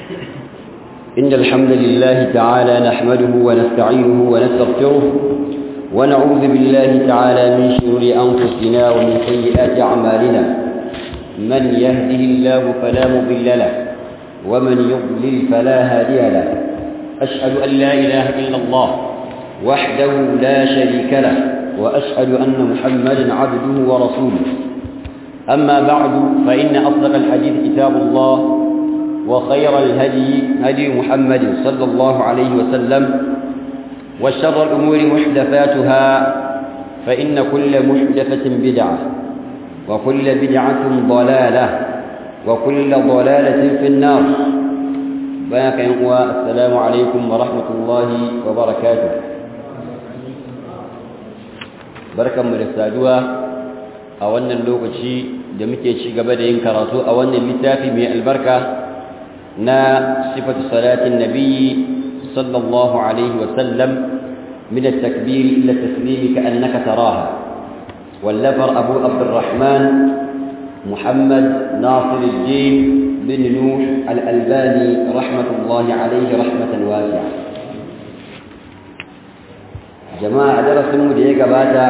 إن الحمد لله تعالى نحمده ونستعينه ونستغفره ونعوذ بالله تعالى من شرور أنفسنا ومن سيئات أعمالنا من يهده الله فلا مضل له ومن يضلل فلا هادي له أشهد أن لا إله إلا الله وحده لا شريك له وأشهد أن محمدا عبده ورسوله أما بعد فإن أصدق الحديث كتاب الله وخير الهدي هدي محمد صلى الله عليه وسلم وشر الأمور محدثاتها فإن كل محدثة بدعة وكل بدعة ضلالة وكل ضلالة في النار بارك السلام عليكم ورحمة الله وبركاته بركة مرسادوها a wannan lokaci da muke ci gaba da yin karatu a wannan littafi mai albarka na sifatu salatin nabiyyi sallallahu alaihi wa sallam min at-takbir ila at-taslim ka'annaka taraha wallafar abu abdurrahman muhammad nasir al-din bin nuh al-albani rahmatullahi alaihi rahmatan wasi'a jama'a darasin mu da ya gabata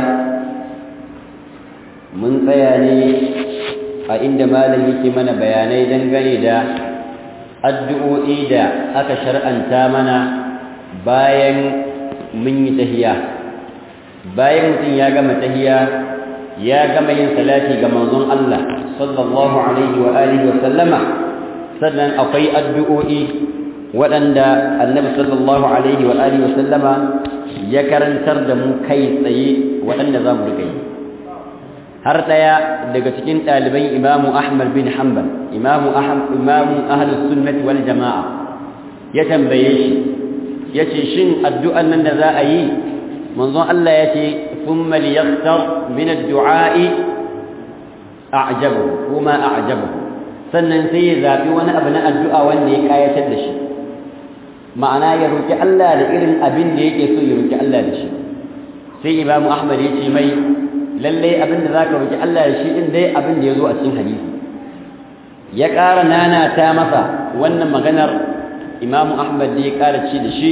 mun tsaya ne a inda malam yake mana bayanai dangane da addu'o'i da aka shar'anta mana bayan mun yi tahiya bayan mutum ya gama tahiya ya gama yin salati ga manzon Allah sallallahu alaihi wa alihi wa sallama sannan akwai addu'o'i waɗanda annabi sallallahu alaihi wa alihi wa sallama ya karantar da mu kai tsaye waɗanda za mu riƙa yi har ɗaya daga cikin ɗaliban imamu ahmad bin hanbal imamu imamu ahlus sunnati wal jama'a ya tambaye shi yace shin addu'an nan da za a yi manzon Allah yace thumma liyaqtar min ad-du'a'i a'jabu kuma a'jabu sannan sai ya zabi wani abu na addu'a wanda ya kayatar da shi ma'ana ya roki Allah da irin abin da yake so ya roki Allah da shi sai imamu ahmad yace mai lalle abin da zaka roki Allah da shi din dai abin da yazo a cikin hadisi ya ƙara nana ta masa wannan maganar Imam Ahmad da ya ƙara ci da shi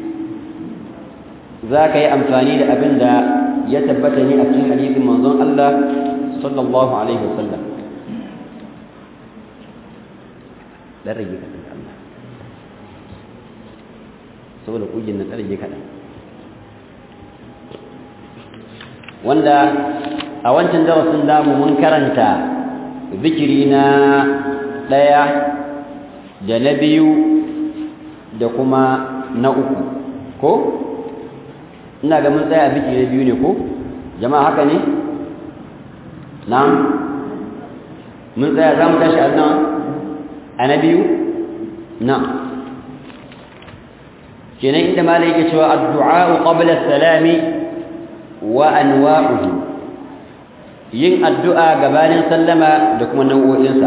zaka yi amfani da abin da ya tabbata ne a cikin hadisin manzon Allah sallallahu alaihi wasallam dan rage ka Allah saboda kugin na rage kaɗan wanda a wancan darasin damu mun karanta zikiri na ɗaya da na biyu da kuma na uku ko ina ga mun tsaya zikiri na biyu ne ko jama'a haka ne na'am mun tsaya za mu tashi a nan a na biyu na'am kenan inda malai yake cewa addu'a qabla salami wa anwa'uhu yin addu'a gabanin sallama da kuma nau'o'insa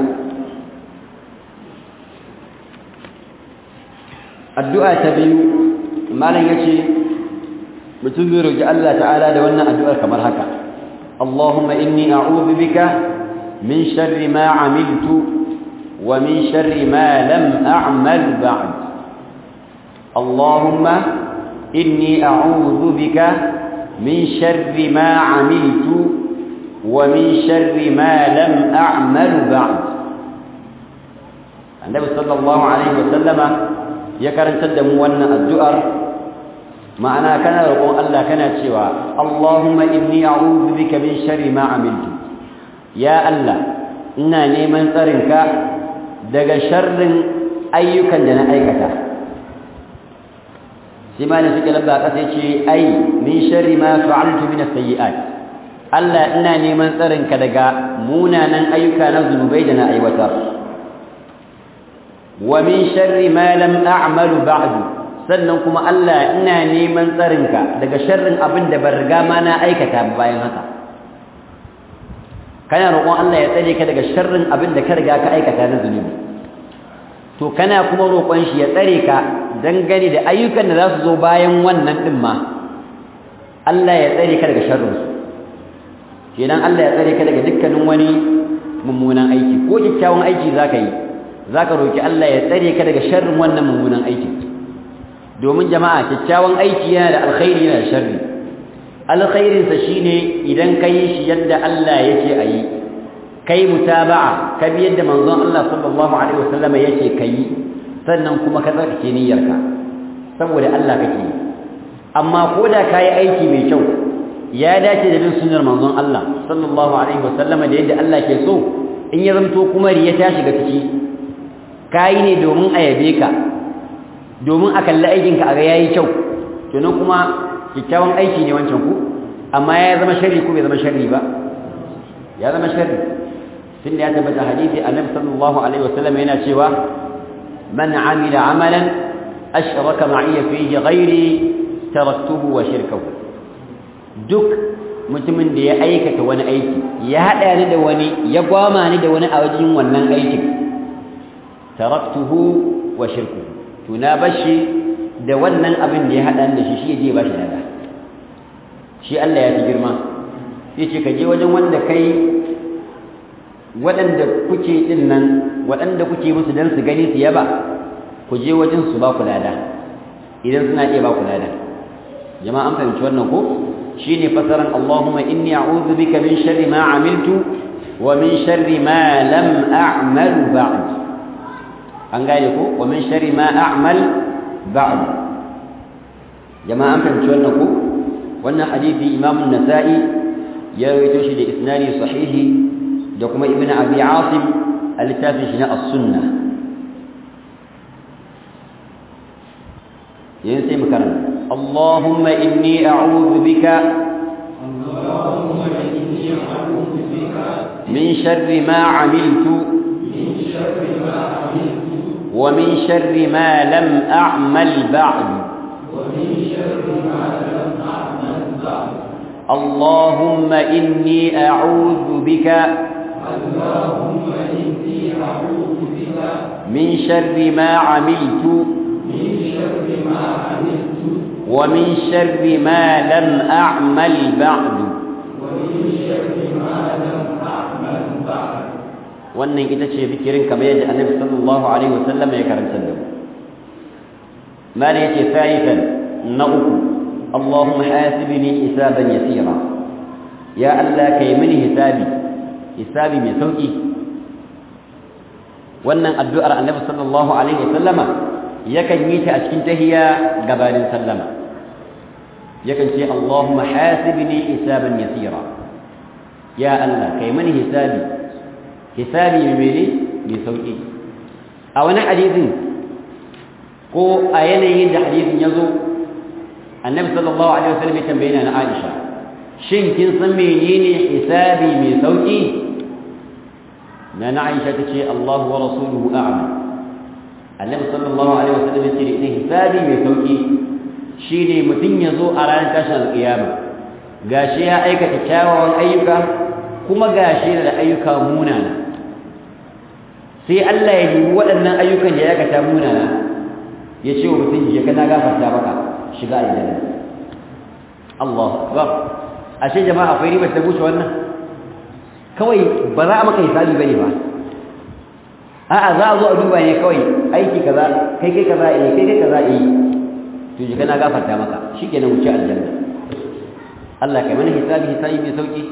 addu'a ta biyu malam yace mutum zai roki Allah ta'ala da wannan addu'ar kamar haka Allahumma inni a'udhu bika min sharri ma 'amiltu wa min sharri ma lam a'mal ba'd Allahumma inni a'udhu bika من شر ما عملت ومن شر ما لم أعمل بعد النبي صلى الله عليه وسلم يكرن تدم وانا الدؤر معنى كان رقم الله كان شوى اللهم إني أعوذ بك من شر ما عملت يا الله إنا نيمن ترنك دق شر أيك جنا أيكتا sai ma da suke lamba ƙasa ya ce ai min sharri ma fa'altu min as-sayyi'at Allah ina neman tsarin ka daga munanan ayyuka na zunubai da na aiwatar wa min sharri ma lam a'malu ba'du sannan kuma Allah ina neman tsarin ka daga sharrin abin da ban riga ma na aikata bayan haka kana roƙon Allah ya tsare ka daga sharrin abin da ka riga ka aikata na zunubi to kana kuma roƙon shi ya tsare ka dangane da ayyukan da za su zo bayan wannan ɗin ma Allah ya tsare ka daga sharrinsu kenan Allah ya tsare ka daga dukkanin wani mummunan aiki ko kyakkyawan aiki za ka yi zaka roki Allah ya tsare ka daga sharrin wannan mummunan aikin domin jama'a kyakkyawan aiki yana da alkhairi yana da sharri alkhairin sa shine idan kai shi yadda Allah yake ayi kai mutaba'a ka bi yadda manzon Allah sallallahu alaihi wasallam yake kai sannan kuma ka tsarkake niyyarka saboda Allah kake amma koda kai aiki mai kyau ya dace da bin sunnar manzon Allah sallallahu alaihi wasallam da yadda Allah ke so in ya zanto kuma riya ta shiga ciki kai ne domin a yabe ka domin a kalli aikin ka a ga yayi kyau to nan kuma kikkiawan aiki ne wancan ku amma ya zama sharri ko bai zama sharri ba ya zama sharri tunda ya tabbata hadisi annabi sallallahu alaihi wasallam yana cewa man amila amalan ashraka ma'iya fihi ghairi taraktuhu wa shirkahu duk mutumin da ya aikata wani aiki ya hada ni da wani ya gwama ni da wani a wajen wannan aikin taraktuhu wa shirkuhu to na bashi da wannan abin da ya hada ni da shi shi je bashi daga shi Allah ya fi girma yace ka je wajen wanda kai waɗanda kuke din nan waɗanda kuke musu dan su gani su yaba ku je wajen su ba ku lada idan suna iya ba ku lada jama'a an fahimci wannan ko shine fasaran Allahumma inni a'udhu bika min sharri ma 'amiltu wa min sharri ma lam a'mal ba'd an gane ko wa min sharri ma a'mal ba'd jama'a an fahimci wannan ko wannan hadisi Imam an-Nasa'i ya rawaito shi da isnadi sahihi da kuma Ibn Abi 'Asim al-littafin shi na as-sunnah ينسي مكرم اللهم إني أعوذ بك اللهم إني أعوذ بك من شر ما عملت من شر ما عملت ومن شر ما لم أعمل بعد ومن شر ما لم أعمل بعد اللهم إني أعوذ بك اللهم إني أعوذ بك من شر ما عملت من شر ما عملت ومن شر ما لم أعمل بعد ومن شر ما لم أعمل بعد wannan ita ce fikirin kamar yadda annabi sallallahu alaihi wasallam ya karanta da mu mala yace thalithan na uku allahumma hasibni hisaban yasira ya allah kai mini hisabi hisabi mai sauki wannan addu'ar annabi sallallahu alaihi wasallama yakan yi ta a cikin tahiyya gabanin sallama yakan ce allahumma hasibni hisaban yasira ya allah kai mini hisabi hisabi mai mene mai sauki a wani hadisin ko a yanayin da hadisin ya zo annabi sallallahu alaihi wasallam ya tambaye na Aisha shin kin san menene hisabi mai sauki na na Aisha ta ce Allahu wa rasuluhu a'lam annabi sallallahu alaihi wasallam ya ce ita hisabi mai sauki shine mutum ya zo a ranar tashin alƙiyama gashi ya aikata kyawawan ayyuka kuma gashi da ayyuka munana sai Allah ya dubi waɗannan ayyukan da ya aikata munana ya ce wa mutum je kana gafarta maka shiga aljanna Allahu akbar ashe jama'a akwai ribar ta bushe wannan kawai ba za a maka hisabi bane ba a'a za a zo a duba ne kawai aiki kaza kai kai kaza eh kai kai kaza eh to je kana gafarta maka shikenan wuce aljanna Allah kai mana hisabi hisabi mai sauki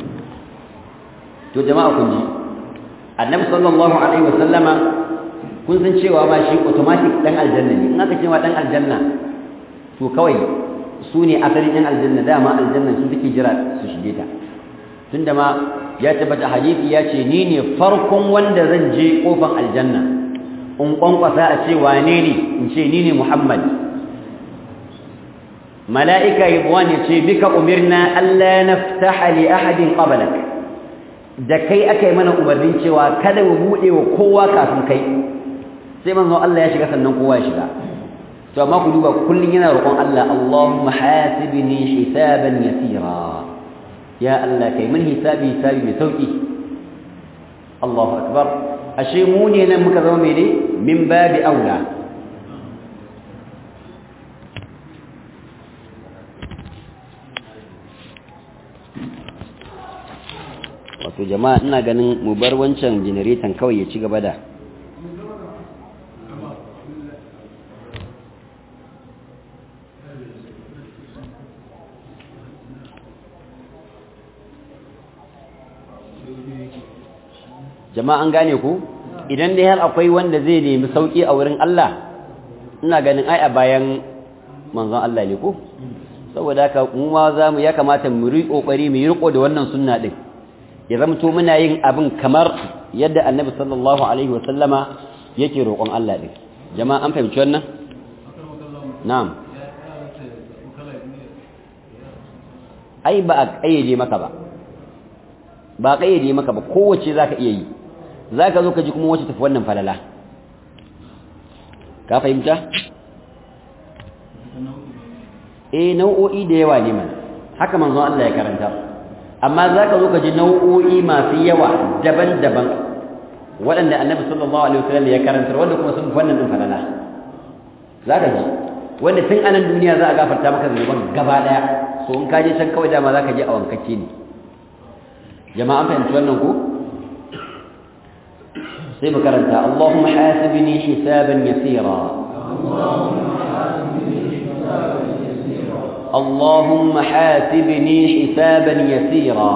to jama'a kun ji annabi sallallahu alaihi wa sallama kun san cewa ma shi automatic dan aljanna ne in aka ce ma dan aljanna to kawai su ne asalin yan aljanna dama aljanna su take jira su shige ta tunda ma ya tabbata hadisi ya ce ni ne farkon wanda zan je kofan aljanna in kwankwasa a ce wane ne in ce ni ne muhammad mala'ika yabwan ya ce bika umirna alla naftaha li ahadin qablak da kai aka yi mana umarnin cewa kada mu buɗe wa kowa kafin kai sai manzo Allah ya shiga sannan kowa ya shiga to amma ku duba kullun yana roƙon Allah Allahumma hasibni hisaban yasira ya Allah kai min hisabi hisabi mai sauki Allahu akbar ashe mu ne nan muka zama mene min babi aula wato jama'a ina ganin mu bar wancan generator kawai ya ci gaba da jama'a an gane ku idan dai har akwai wanda zai nemi sauki a wurin Allah ina ganin ai a bayan manzon Allah ne ku saboda haka mu ma za mu ya kamata mu ri kokari mu yi riko da wannan sunna din ya zamto muna yin abin kamar yadda annabi sallallahu alaihi wa sallama yake roƙon Allah din jama'a an fahimci wannan na'am ai ba a kayyade maka ba ba a kayyade maka ba kowace zaka iya yi zaka zo ka ji kuma wacce tafi wannan falala ka fahimta eh nau'o'i da yawa ne man haka manzon Allah ya karanta amma zaka zo ka ji nau'o'i masu yawa daban-daban waɗanda annabi sallallahu alaihi wasallam ya karanta wanda kuma sun wannan din falala zaka ji wanda tun anan duniya za a gafarta maka zunuban gaba daya so in ka je can kawai dama zaka je a wankacce ne jama'a fahimci wannan ko sai mu karanta Allahumma hasibni hisaban yasira اللهم حاسبني حسابا يسيرا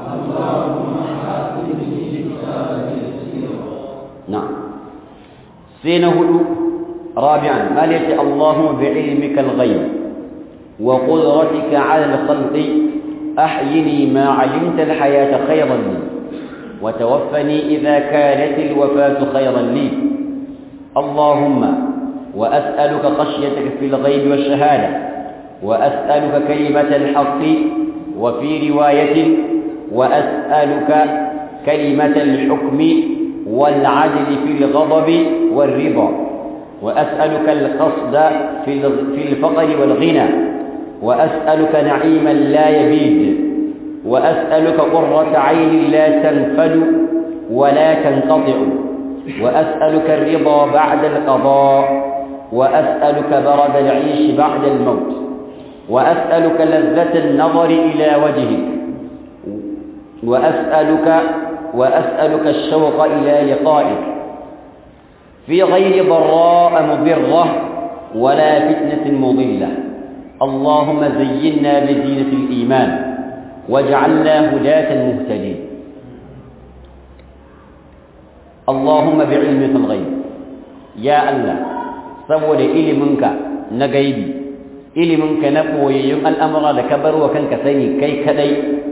نعم سينهل رابعا ما ليس اللهم بعلمك الغيب وقدرتك على الخلق أحيني ما علمت الحياة خيرا لي وتوفني إذا كانت الوفاة خيرا لي اللهم وأسألك خشيتك في الغيب والشهادة وأسألك كلمة الحق وفي رواية وأسألك كلمة الحكم والعدل في الغضب والرضا وأسألك القصد في الفقر والغنى وأسألك نعيما لا يبيد وأسألك قرة عين لا تنفد ولا تنقطع وأسألك الرضا بعد القضاء وأسألك برد العيش بعد الموت وأسألك لذة النظر إلى وجهك وأسألك وأسألك الشوق إلى لقائك في غير ضراء مضرة ولا فتنة مضلة اللهم زينا بزينة الإيمان واجعلنا هداة مهتدين اللهم بعلمك الغيب يا الله سبول إلمنك نغيبي إلمنك نقوي الأمر لكبر وكنك سيني كي كدي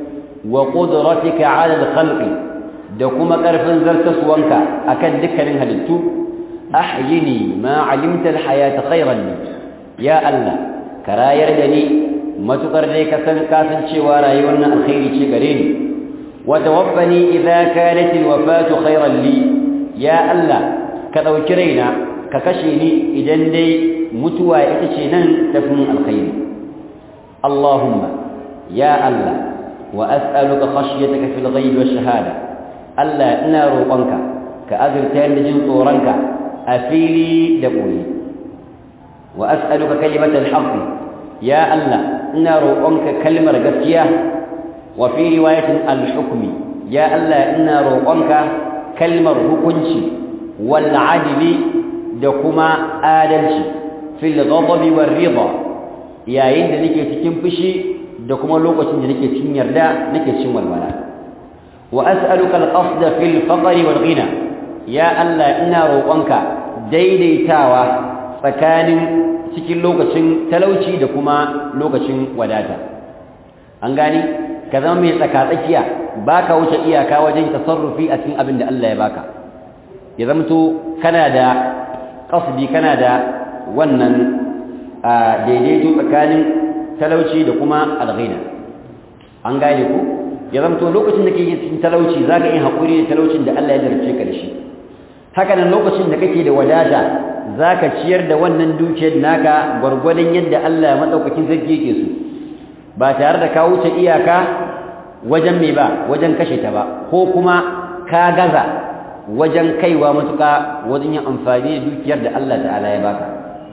وقدرتك على الخلق دكما كرفن زرتسوانك أكد ذكرن هلتو أحيني ما علمت الحياة خيرا لي يا الله كراير دني ما تقرني كسن كاسن شوارا يوانا الخير شكرين وتوفني إذا كانت الوفاة خيرا لي يا الله كذوكرينا ككشيني إذن دي متوى إتشينا تفن الخير اللهم يا الله وأسألك خشيتك في الغيب والشهادة ألا إنا روقنك كأذر تالجن طورنك أفيلي دقولي وأسألك كلمة الحق يا الله إنا روقنك كلمة قسية وفي رواية الحكم يا الله إنا روقنك كلمة هكنشي والعدل دكما آدلشي في الغضب والرضا يا يند نكي تكنفشي دكما لوقة نكي تنيردا نكي تنوالولا وأسألك القصد في الفقر والغنى يا الله إنا روقنك daidaitawa tsakanin cikin lokacin talauci da kuma lokacin wadata an gani ka zama mai tsakatsakiya baka wuce iyaka wajen tasarrufi a cikin abin da Allah ya baka ya zamto kana da qasdi kana da wannan daidaito tsakanin talauci da kuma alghina an gane ku ya zamto lokacin da kake cikin talauci zaka yi hakuri da talaucin da Allah ya darce ka da shi haka nan lokacin da kake da wadata zaka ciyar da wannan dukiyar naka gwargwadon yadda Allah madaukakin sarki yake so ba tare da ka wuce iyaka wajen me ba wajen kashe ta ba ko kuma ka gaza wajen kaiwa matuka wajen yin amfani da dukiyar da Allah ta'ala ya baka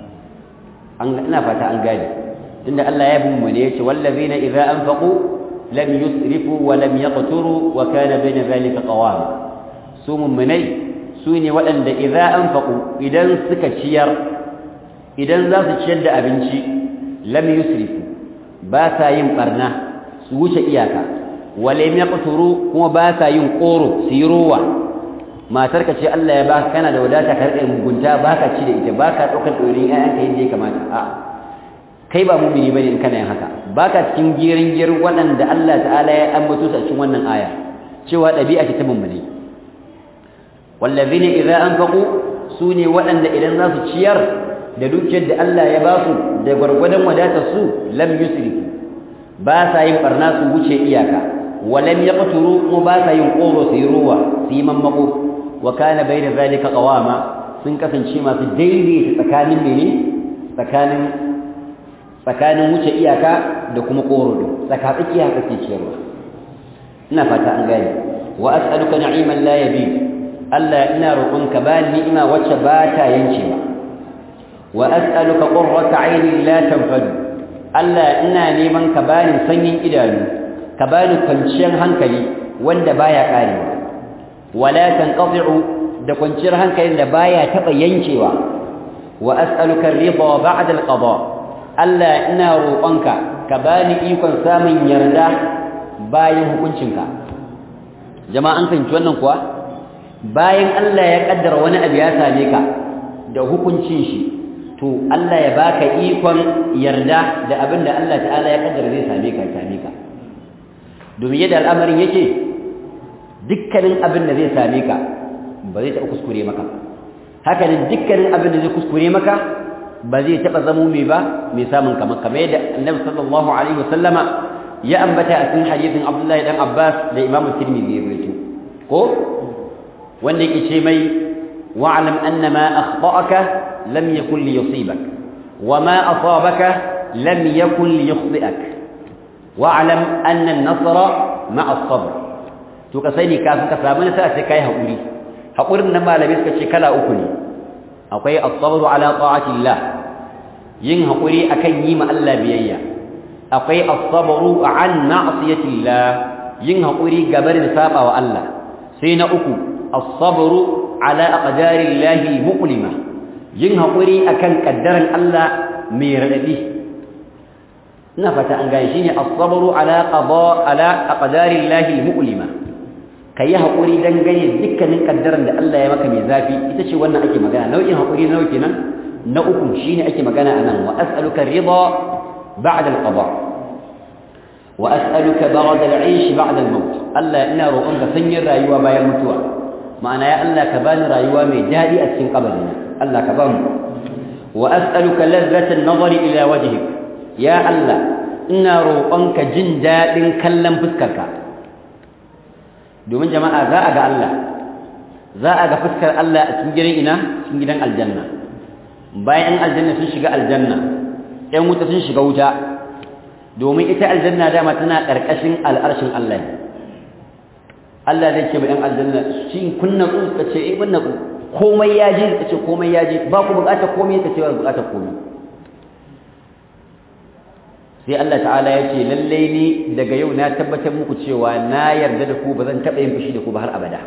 an ina fata an gane tunda Allah ya bin mu ne yace wallazina idza anfaqu lam yusrifu wa lam yaqturu wa kana bayna zalika qawama su mummunai su ne waɗanda idza anfaqu idan suka ciyar idan za su ciyar da abinci lam yusrifu ba sa yin barna su wuce iyaka wa lam yaqturu kuma ba sa yin qoro su yi ruwa matarka ce Allah ya baka kana da wadata ka rike mugunta baka ci da ita baka daukar dorin ƴaƴanka yadda ya kamata a kai ba mumini bane in kana yin haka baka cikin girin gir waɗanda Allah ta'ala ya ambato su a cikin wannan aya cewa ɗabi'a ce ta mummuni wallazina idza anfaqu sune waɗanda idan za su ciyar da dukiyar da Allah ya ba su da gwargwadon wadatar su lam yusrifu ba sa yin barna su wuce iyaka walam yaqturu ko ba sa yin qoro su yi ruwa su yi mammako wa kana bayna zalika qawama sun kasance masu daidaita tsakanin mene tsakanin tsakanin wuce iyaka da kuma qoro din tsaka tsakiya kake ciyarwa ina fata an gane wa as'aluka na'iman la yabid Allah ina roƙonka ba ni'ima wacce ba ta yankewa wa as'aluka qurrata 'aynin la tanfadu Allah ina neman ka bani sanyin idanu ka bani kwanciyar hankali wanda baya karewa wala tanqati'u da kwanciyar hankalin da baya taba yankewa wa as'aluka ar-ridha ba'da al-qada Allah ina roƙonka ka bani ikon samun yarda bayan hukuncinka jama'a an fahimci wannan kuwa bayan Allah ya kaddara wani abu ya same ka da hukuncin shi to Allah ya baka ikon yarda da abin da Allah ta'ala ya kaddara zai same ka same ka domin yadda al'amarin yake dukkanin abin da zai same ka ba zai taɓa kuskure maka haka ne dukkanin abin da zai kuskure maka ba zai taɓa zamo mai ba mai samun kamar kamar yadda annabi sallallahu alaihi wasallama ya ambata a cikin hadisin Abdullahi dan Abbas da Imam Tirmidhi ya rawaito ko wanda yake ce mai wa'lam anna ma akhta'aka lam yakun li yusibak wa ma asabaka lam yakun li yukhti'ak wa'lam anna an-nasra ma'a as-sabr to ka sani kafin ka samu nasara sai kai hakuri hakurin nan malami suka ce kala uku ne akwai as-sabru ala ta'atillah yin hakuri akan yi ma Allah biyayya akwai as-sabru an ma'siyatillah yin hakuri gabarin saba wa Allah sai na uku as-sabru ala aqdarillahi muqlima yin hakuri akan kaddaran Allah mai radadi ina fata an gane shine as-sabru ala qada ala aqdarillahi muqlima kai hakuri dan gane dukkanin kaddaran da Allah ya maka mai zafi ita ce wannan ake magana nau'in hakuri nawa kenan na uku shine ake magana anan wa as'aluka ridha ba'da al-qada wa as'aluka barada al-'aysh ba'da al-maut Allah ina roƙonka sanyin rayuwa bayan mutuwa ma'ana ya Allah ka bani rayuwa mai dadi a cikin kabarina Allah ka bamu wa as'aluka ladhata an-nazari ila wajhik ya Allah ina roƙonka jin dadin kallon fuskarka domin jama'a za a ga Allah za a ga fuskar Allah a cikin gidan ina cikin gidan aljanna bayan aljanna sun shiga aljanna ɗan wuta sun shiga wuta domin ita aljanna dama tana ƙarƙashin al'arshin Allah ne Allah zai ce ba ɗan aljanna shi kun natsu ka ce eh mun natsu komai ya ji ka ce komai ya ji ba ku buƙatar komai ka ce ba buƙatar komai sai Allah ta'ala ya ce lallai ni daga yau na tabbatar muku cewa na yarda da ku ba zan taɓa yin fushi da ku ba har abada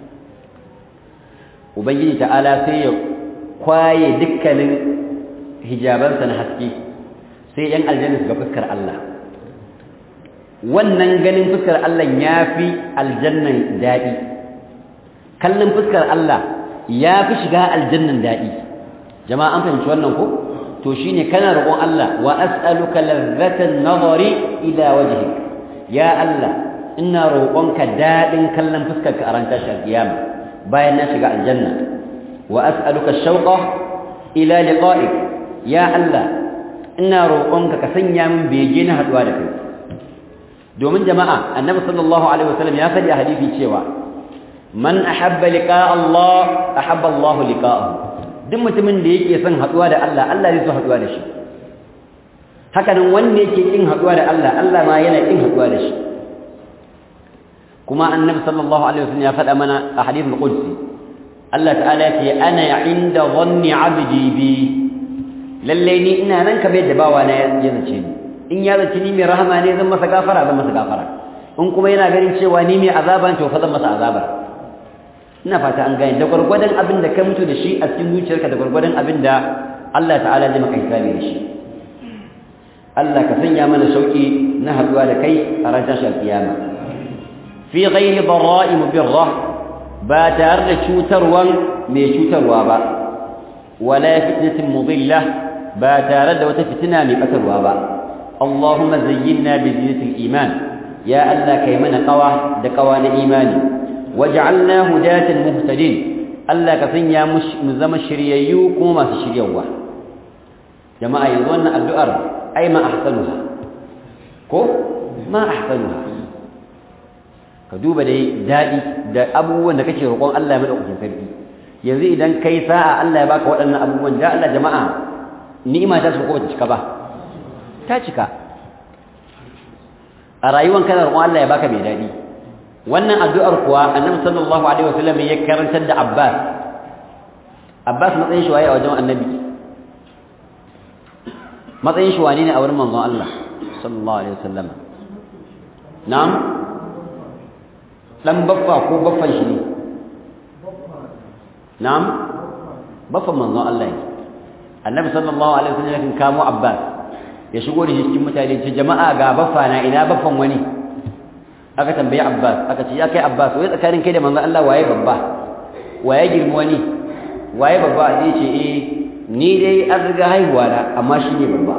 ubangiji ta'ala sai ya kwaye dukkanin hijabansa na haske sai yan aljanna su ga fuskar Allah wannan ganin fuskar Allah ya fi aljannan daɗi kallon fuskar Allah ya fi shiga aljannan daɗi jama'a an fahimci wannan ko to shine kana roƙon Allah wa as'aluka ladhatan nazari ila wajhik ya Allah ina roƙonka daɗin kallon fuskarka a ran tashar kiyama bayan na shiga aljanna wa as'aluka shauqa ila liqa'ik ya Allah ina roƙonka ka sanya min bege na haduwa da kai domin jama'a annabi sallallahu alaihi wasallam ya faɗi a hadisi cewa man ahabba liqa'a Allah ahabba Allah liqa'ahu duk mutumin da yake son haduwa da Allah Allah zai so haduwa da shi haka nan wanda yake kin haduwa da Allah Allah ma yana kin haduwa da shi kuma annabi sallallahu alaihi wasallam ya faɗa mana a hadithul qudsi Allah ta'ala ya ce ana inda dhanni 'abdi bi lalle ni ina nan kamar yadda bawa na ya zace ni in ya zace ni mai rahama ne zan masa gafara zan masa gafara in kuma yana ganin cewa ni mai azaba to fa zan masa azaba ina fata an gane da gurgurdan abin da ka mutu da shi a cikin zuciyarka da gurgurdan abin da Allah ta'ala zai maka hisabi da shi Allah ka sanya mana sauki na haduwa da kai a ran tashar kiyama fi ghairi dharra'i mubirra ba tare da cutarwan mai cutarwa ba wala fitnatin mudilla ba tare da wata fitina mai batarwa ba Allahumma zayyinna bi zinatil iman ya Allah kai mana qawa da qawa na imani waj'alna hudatan muhtadin Allah ka sanya mu zama shiryayyu kuma masu shiryawa jama'a yanzu wannan addu'ar ai ma ahsanuha ko ma ahsanuha ka duba dai dadi da abubuwan da kake roƙon Allah ya madaukakin sarki yanzu idan kai sa'a Allah ya baka waɗannan abubuwan da Allah jama'a ni'ima ta su ko ta cika ba ta cika a rayuwar kana roƙon Allah ya baka mai dadi wannan addu'ar kuwa annabi sallallahu alaihi wasallam ya karantar da Abbas Abbas matsayin shi waye a wajen annabi matsayin shi wane ne a wurin manzon Allah sallallahu alaihi wasallam na'am dan baffa ko baffan shi ne na'am baffan manzon Allah ne annabi sallallahu alaihi wasallam ya kamo Abbas ya shigo da shi cikin mutane ce jama'a ga baffa na ina baffan wani aka tambaye Abbas aka ce ya kai Abbas wai tsakanin kai da manzon Allah waye babba waye girma wani waye babba sai ce eh ni dai an riga haihuwa na amma shi ne babba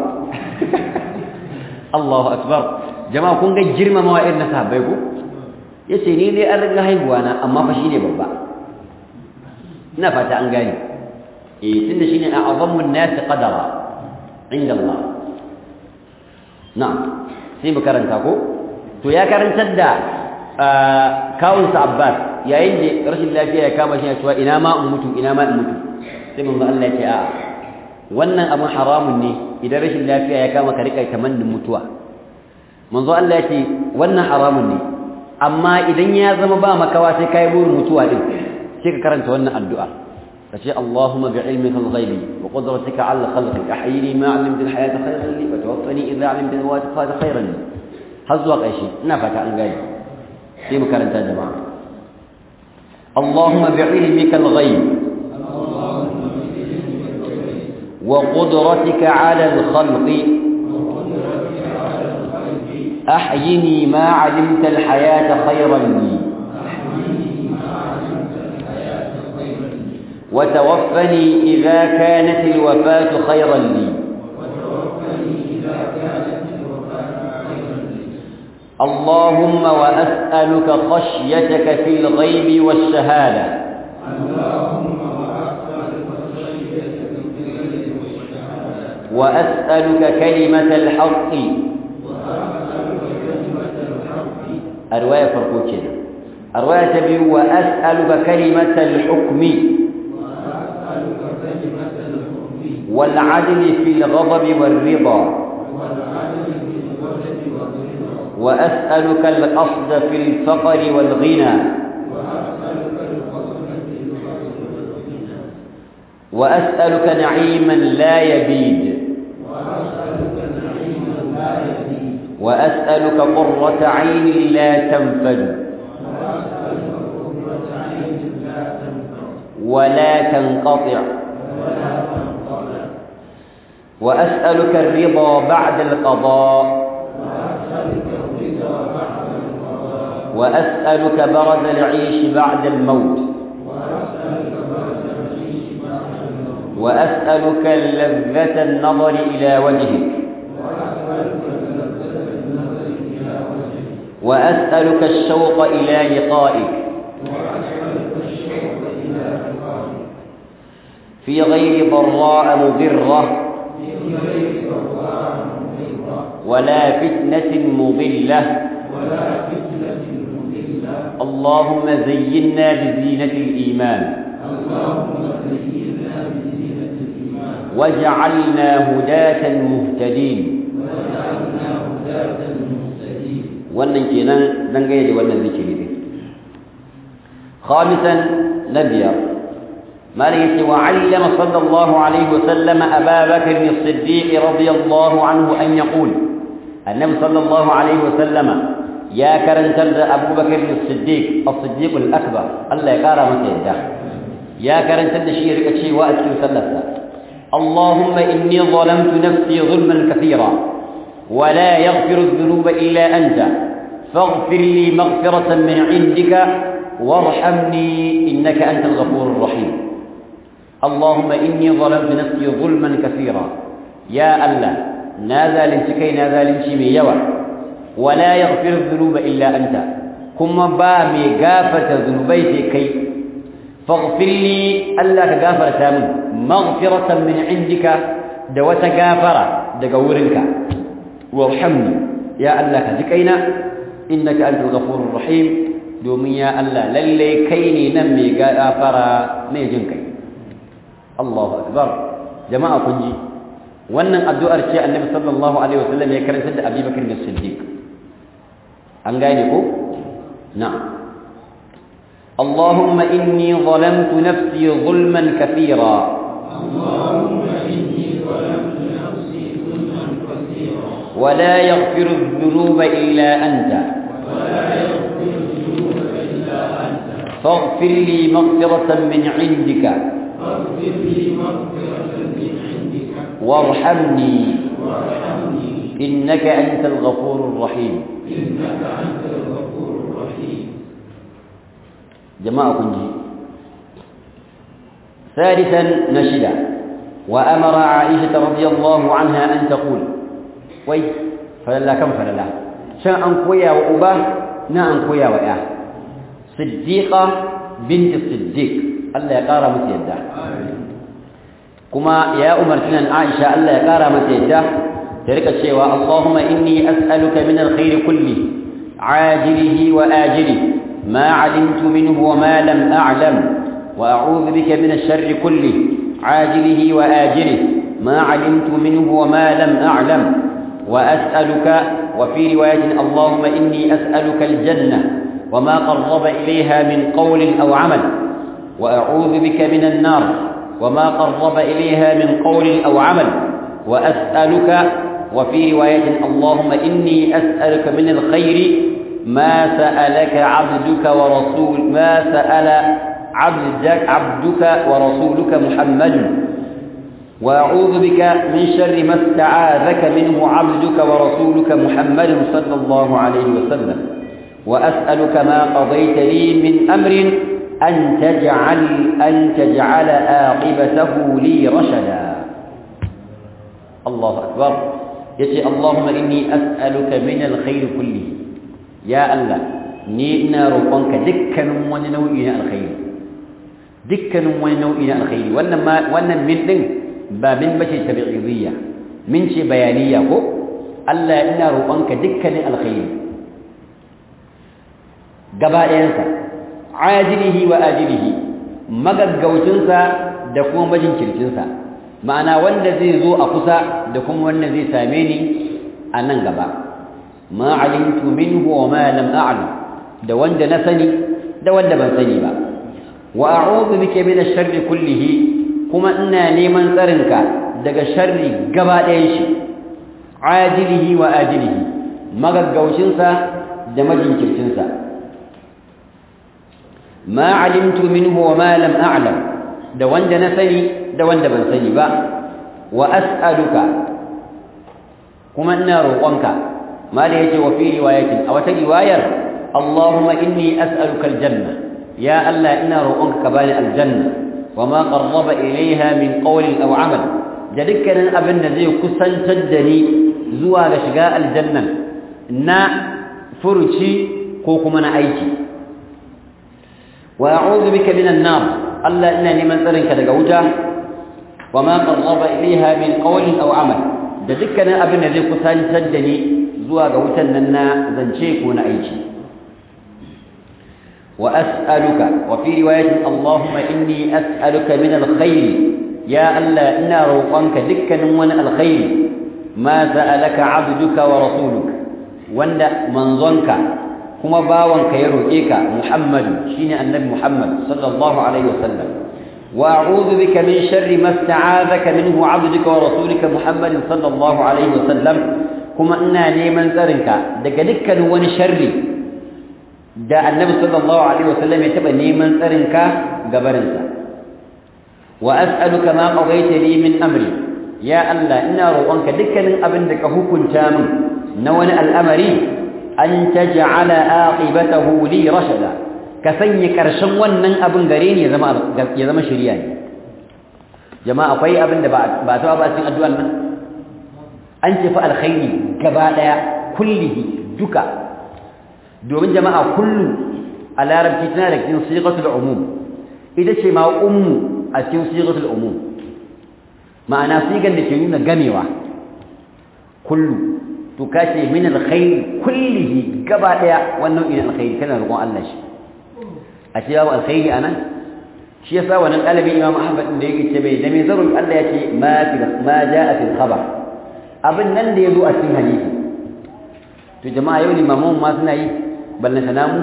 Allahu akbar jama'a kun ga girmamawa irin na sahabbai ko yace ni dai an riga haihuwa na amma fa shi ne babba ina fata an gane eh tunda shine a'azzamu an-nas qadara inda Allah na'am sai mu karanta ko to ya karantar da kawunsa Abbas yayin da rashin lafiya ya kama shi ya cewa ina ma in mutu ina ma in mutu sai manzo Allah ya ce a wannan abun haramun ne idan rashin lafiya ya kama ka rika tamannin mutuwa manzo Allah ya ce wannan haramun ne amma idan ya zama ba makawa sai kai burin mutuwa din sai ka karanta wannan addu'a kace Allahumma bi'ilmika al-ghaibi wa qudratika 'ala khalqik ahyini ma 'alimta al-hayata khayran li wa tawaffani idha 'alimta al-wafata khayran li har zuwa ƙarshe ina fata an gane sai mu karanta jama'a Allahumma bi'ilmika al-ghaib wa qudratika 'ala al-khalqi أحيني ما علمت الحياة خيرا لي وتوفني إذا كانت الوفاة خيرا لي اللهم وأسألك خشيتك في الغيب والشهادة وأسألك كلمة الحق الرواية فرقوتين الرواية تبي وأسألك كلمة الحكم والعدل في الغضب والرضا وأسألك القصد في الفقر والغنى وأسألك نعيما لا يبيد وأسألك قرة عين لا تنفد ولا تنقطع وأسألك الرضا بعد القضاء وأسألك برد العيش بعد الموت وأسألك لذة النظر إلى وجهك وأسألك الشوق إلى لقائك في غير ضراء مضرة ولا فتنة مضلة اللهم زينا بزينة الإيمان وجعلنا هداة مهتدين wannan kenan dangane da wannan zikiri din khamisan nabiya malik yace wa allama sallallahu alaihi wa sallam aba bakr as-siddiq radiyallahu anhu an yaqul annabi sallallahu alaihi wa sallama ya karantar da abu bakr as-siddiq as-siddiq al-akbar Allah ya kara masa yadda ya karantar da shi ya rika cewa a cikin sallarsa اللهم إني ظلمت نفسي ظلما كثيرا ولا يغفر الذنوب إلا أنت فاغفر لي مغفرة من عندك وارحمني إنك أنت الغفور الرحيم اللهم إني ظلمت نفسي ظلما كثيرا يا الله ناذا لنتكي ناذا لنشي يوى ولا يغفر الذنوب إلا أنت كما بامي غافة ذنوبي كي فاغفر لي ألا كغافر تامن مغفرة من عندك دوة غافرة دقورنك وارحمني يا الله كذكينا إنك أنت الغفور الرحيم دومي يا الله للي كيني نمي غافرة ميجنكي الله أكبر جماعة كنجي wannan addu'ar ce annabi sallallahu alaihi wasallam ya karanta da Abi Bakr as-Siddiq an gane ko na'am اللهم إني ظلمت نفسي ظلما كثيرا اللهم إني ظلمت نفسي ظلما كثيرا ولا يغفر الذنوب إلا أنت ولا يغفر الذنوب إلا أنت فاغفر لي مغفرة من عندك فاغفر لي مغفرة من عندك وارحمني وارحمني إنك أنت الغفور الرحيم إنك أنت الغفور الرحيم جماعة كنجي ثالثا نشدا وأمر عائشة رضي الله عنها أن تقول وي فللا كم فللا شاء أن كويا وأبا نا أن كويا وإاه صديقة بنت الصديق الله يقارى متيدا كما يا أمر كنان عائشة الله يقارى متيدا تلك الشيء اللهم إني أسألك من الخير كله عاجله وآجله ما علمت منه وما لم أعلم وأعوذ بك من الشر كله عاجله وآجله ما علمت منه وما لم أعلم وأسألك وفي رواية اللهم إني أسألك الجنة وما قرب إليها من قول أو عمل وأعوذ بك من النار وما قرب إليها من قول أو عمل وأسألك وفي رواية اللهم إني أسألك من الخير ما سألك عبدك ورسول ما سأل عبدك عبدك ورسولك محمد وأعوذ بك من شر ما استعاذك منه عبدك ورسولك محمد صلى الله عليه وسلم وأسألك ما قضيت لي من أمر أن تجعل أن تجعل عاقبته لي رشدا الله أكبر يتي اللهم إني أسألك من الخير كله يا الله ni ina roƙonka dukkanin wani nau'i na alkhairi dukkanin wani nau'i na alkhairi wannan ma wannan min din ba min bace tabi'iyya min ce bayaniya ko Allah ina roƙonka dukkanin alkhairi gaba ɗayansa ajilihi wa ajilihi magaggaucinsa da kuma majinkircinsa ma'ana wanda zai zo a kusa da kuma wanda zai same ni a nan gaba ma alimtu minhu wa ma lam a'lam da wanda na sani da wanda ban sani ba wa a'udhu bika min ash-sharri kullihi kuma ina neman tsarinka daga sharri gaba ɗayan shi ajilihi wa ajilihi magaggaucinsa da majinkircinsa ma alimtu minhu wa ma lam a'lam da wanda na sani da wanda ban sani ba wa as'aluka kuma ina roƙonka mala yace wa fi riwayatin a wata riwayar Allahumma inni as'aluka aljanna ya Allah ina roƙonka ka bani aljanna wa ma qarraba ilayha min qawlin aw amal da dukkanin abin da zai kusantar da ni zuwa ga shiga aljanna na furuci ko kuma na aiki wa a'udhu bika minan nar Allah ina neman tsarinka daga wuta wa ma qarraba ilayha min qawlin aw amal da dukkanin abin da zai kusantar da ni zuwa ga wutan nan na zance ko na aiki wa as'aluka wa fi riwayatin Allahumma inni as'aluka min alkhair ya Allah ina roƙonka dukkanin wani alkhairi ma sa'alaka 'abduka wa rasuluka wanda manzonka kuma bawanka ya roƙe ka Muhammadu shine annabi Muhammad sallallahu alaihi wasallam wa a'udhu bika min sharri ma sta'adaka minhu 'abduka wa rasulika Muhammad sallallahu alaihi wasallam kuma ina neman tsarinka daga dukkan wani sharri da annabi sallallahu alaihi wasallam ya taba neman tsarinka gabarinsa wa as'aluka ma qadayta li min amri ya Allah ina roƙonka dukkanin abin da ka hukunta min na wani al'amari an taj'ala aqibatahu li rashada ka sanya karshen wannan abin gare ni ya zama ya zama shari'a ne jama'a akwai abin da ba ba ta ba cikin addu'ar nan an ce fa alkhairi gaba daya kullihi duka domin jama'a kullu a larabci tana da cikin sigatul umum ita ce ma ummu a cikin sigatul umum ma'ana sigan da ke nuna gamewa kullu to kace min alkhair kullihi gaba daya wannan ina alkhairi kana roƙon Allah shi a ce babu alkhairi anan shi yasa wannan dalibi Imam Ahmad da yake ce bai da me zarun Allah yace ma fi ma jaa fil khabar abin nan da yazo a cikin hadisi to jama'a yau limamun ma suna yi ballanta namu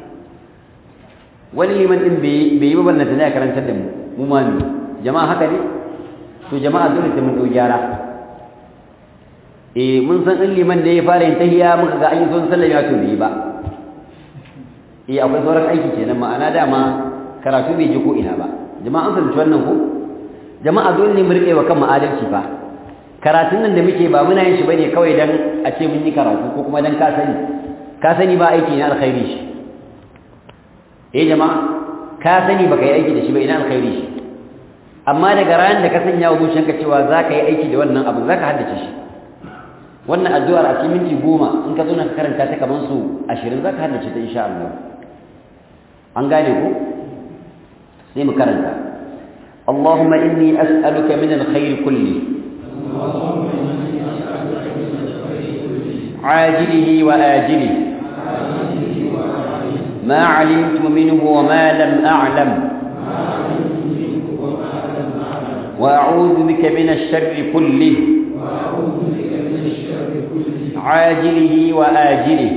wani liman din bai yi ba ballanta ne karantar da mu mu ma ne jama'a haka ne to jama'a dole sai mun dau gyara eh mun san in liman da ya fara yin tahiyya muka ga an yi son sallah ya to bai ba eh akwai sauran aiki kenan ma'ana dama karatu bai ji ko ina ba jama'a an fahimci wannan ko jama'a dole ne mu rike wa kanmu adalci fa karatun nan da muke ba muna yin shi bane kawai dan a ce mun yi karatu ko kuma dan ka sani ka sani ba aiki na alkhairi shi eh jama'a ka sani baka yi aiki da shi ba ina alkhairi shi amma daga ran da ka sanya wa zuciyanka cewa za ka yi aiki da wannan abu za ka haddace shi wannan addu'ar a cikin minti goma in ka zo na karanta ta kamar su ashirin za ka haddace ta insha Allah an gane ko sai mu karanta اللهم إني أسألك من الخير كله عاجله وآجله ما علمت منه وما لم أعلم وأعوذ بك من الشر كله عاجله وآجله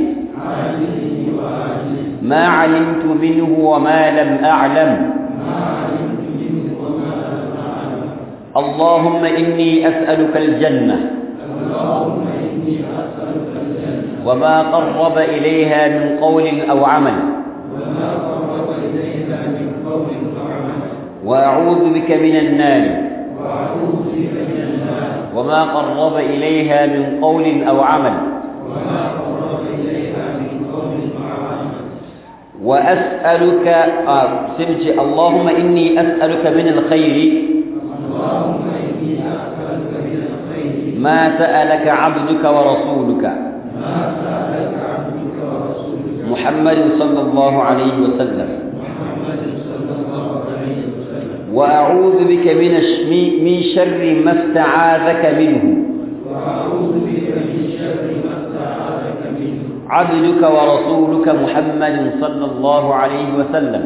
ما علمت منه وما لم أعلم اللهم إني أسألك الجنة وما قرب إليها من قول أو عمل وأعوذ بك من النار وما قرب إليها من قول أو عمل وأسألك آه سمجي اللهم إني أسألك من الخير ما سألك عبدك ورسولك محمد صلى الله عليه وسلم وأعوذ بك من من شر ما استعاذك منه عبدك ورسولك محمد صلى الله عليه وسلم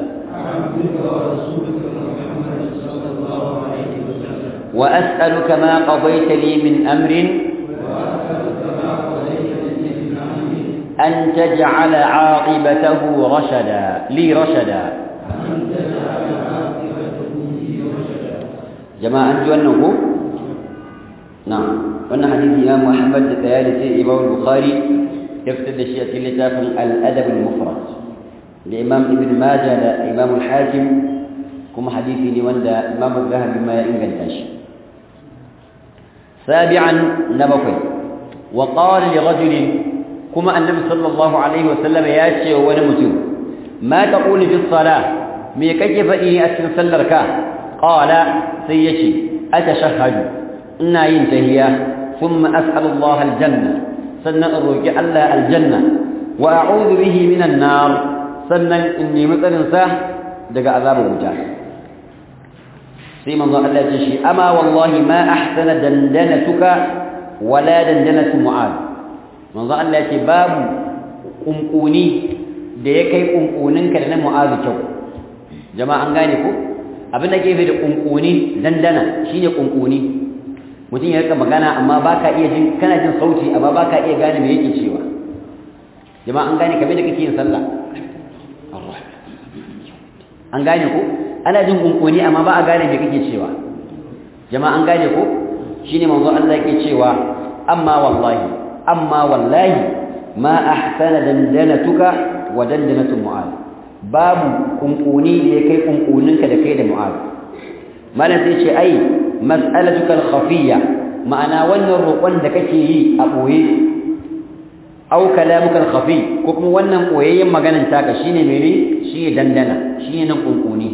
وأسألك ما قضيت لي من أمر أن تجعل عاقبته رشدا لي رشدا جماعة أنجو أنه نعم وأن حديث إمام محمد ثالث إمام البخاري يفتد الشيء لتاف الأدب المفرد لإمام ابن ماجه لإمام الحاكم كما حديثي لوند إمام الذهب بما ينقل تاشي سابعا نبقي وقال لرجل كما النبي صلى الله عليه وسلم ياتي ونمتو ما تقول في الصلاة مي كيف إيه أسن سلرك قال سيشي أتشهد إنا ينتهي ثم أسأل الله الجنة سنة الرجع الله الجنة وأعوذ به من النار سنة إني مثل ساه دقى عذاب الوجاه sai manzo Allah ya ce amma wallahi ma ahsana dandanatuka wala dandanatu mu'ad manzo Allah ya ce babu kunkuni da ya kai kunkuninka da na mu'ad kyau jama'a an gane ko abin da ke da kunkuni dandana shine kunkuni mutum ya rika magana amma baka iya jin kana jin sauti amma baka iya gane me yake cewa jama'a an gane kamar da kake yin sallah an gane ko ana jin kunkuni amma ba a gane me kake cewa jama'a an gane ko shine manzo Allah yake cewa amma wallahi amma wallahi ma ahsana dandanatuka wa dandanatu mu'ad babu kunkuni da ya kai kunkuninka da kai da mu'ad malam sai ce ai mas'alatuka al-khafiyya ma'ana wannan roƙon da kake yi a boye aw kalamuka al-khafi ko kuma wannan koyayyen maganan taka shine mene shine dandana shine nan kunkuni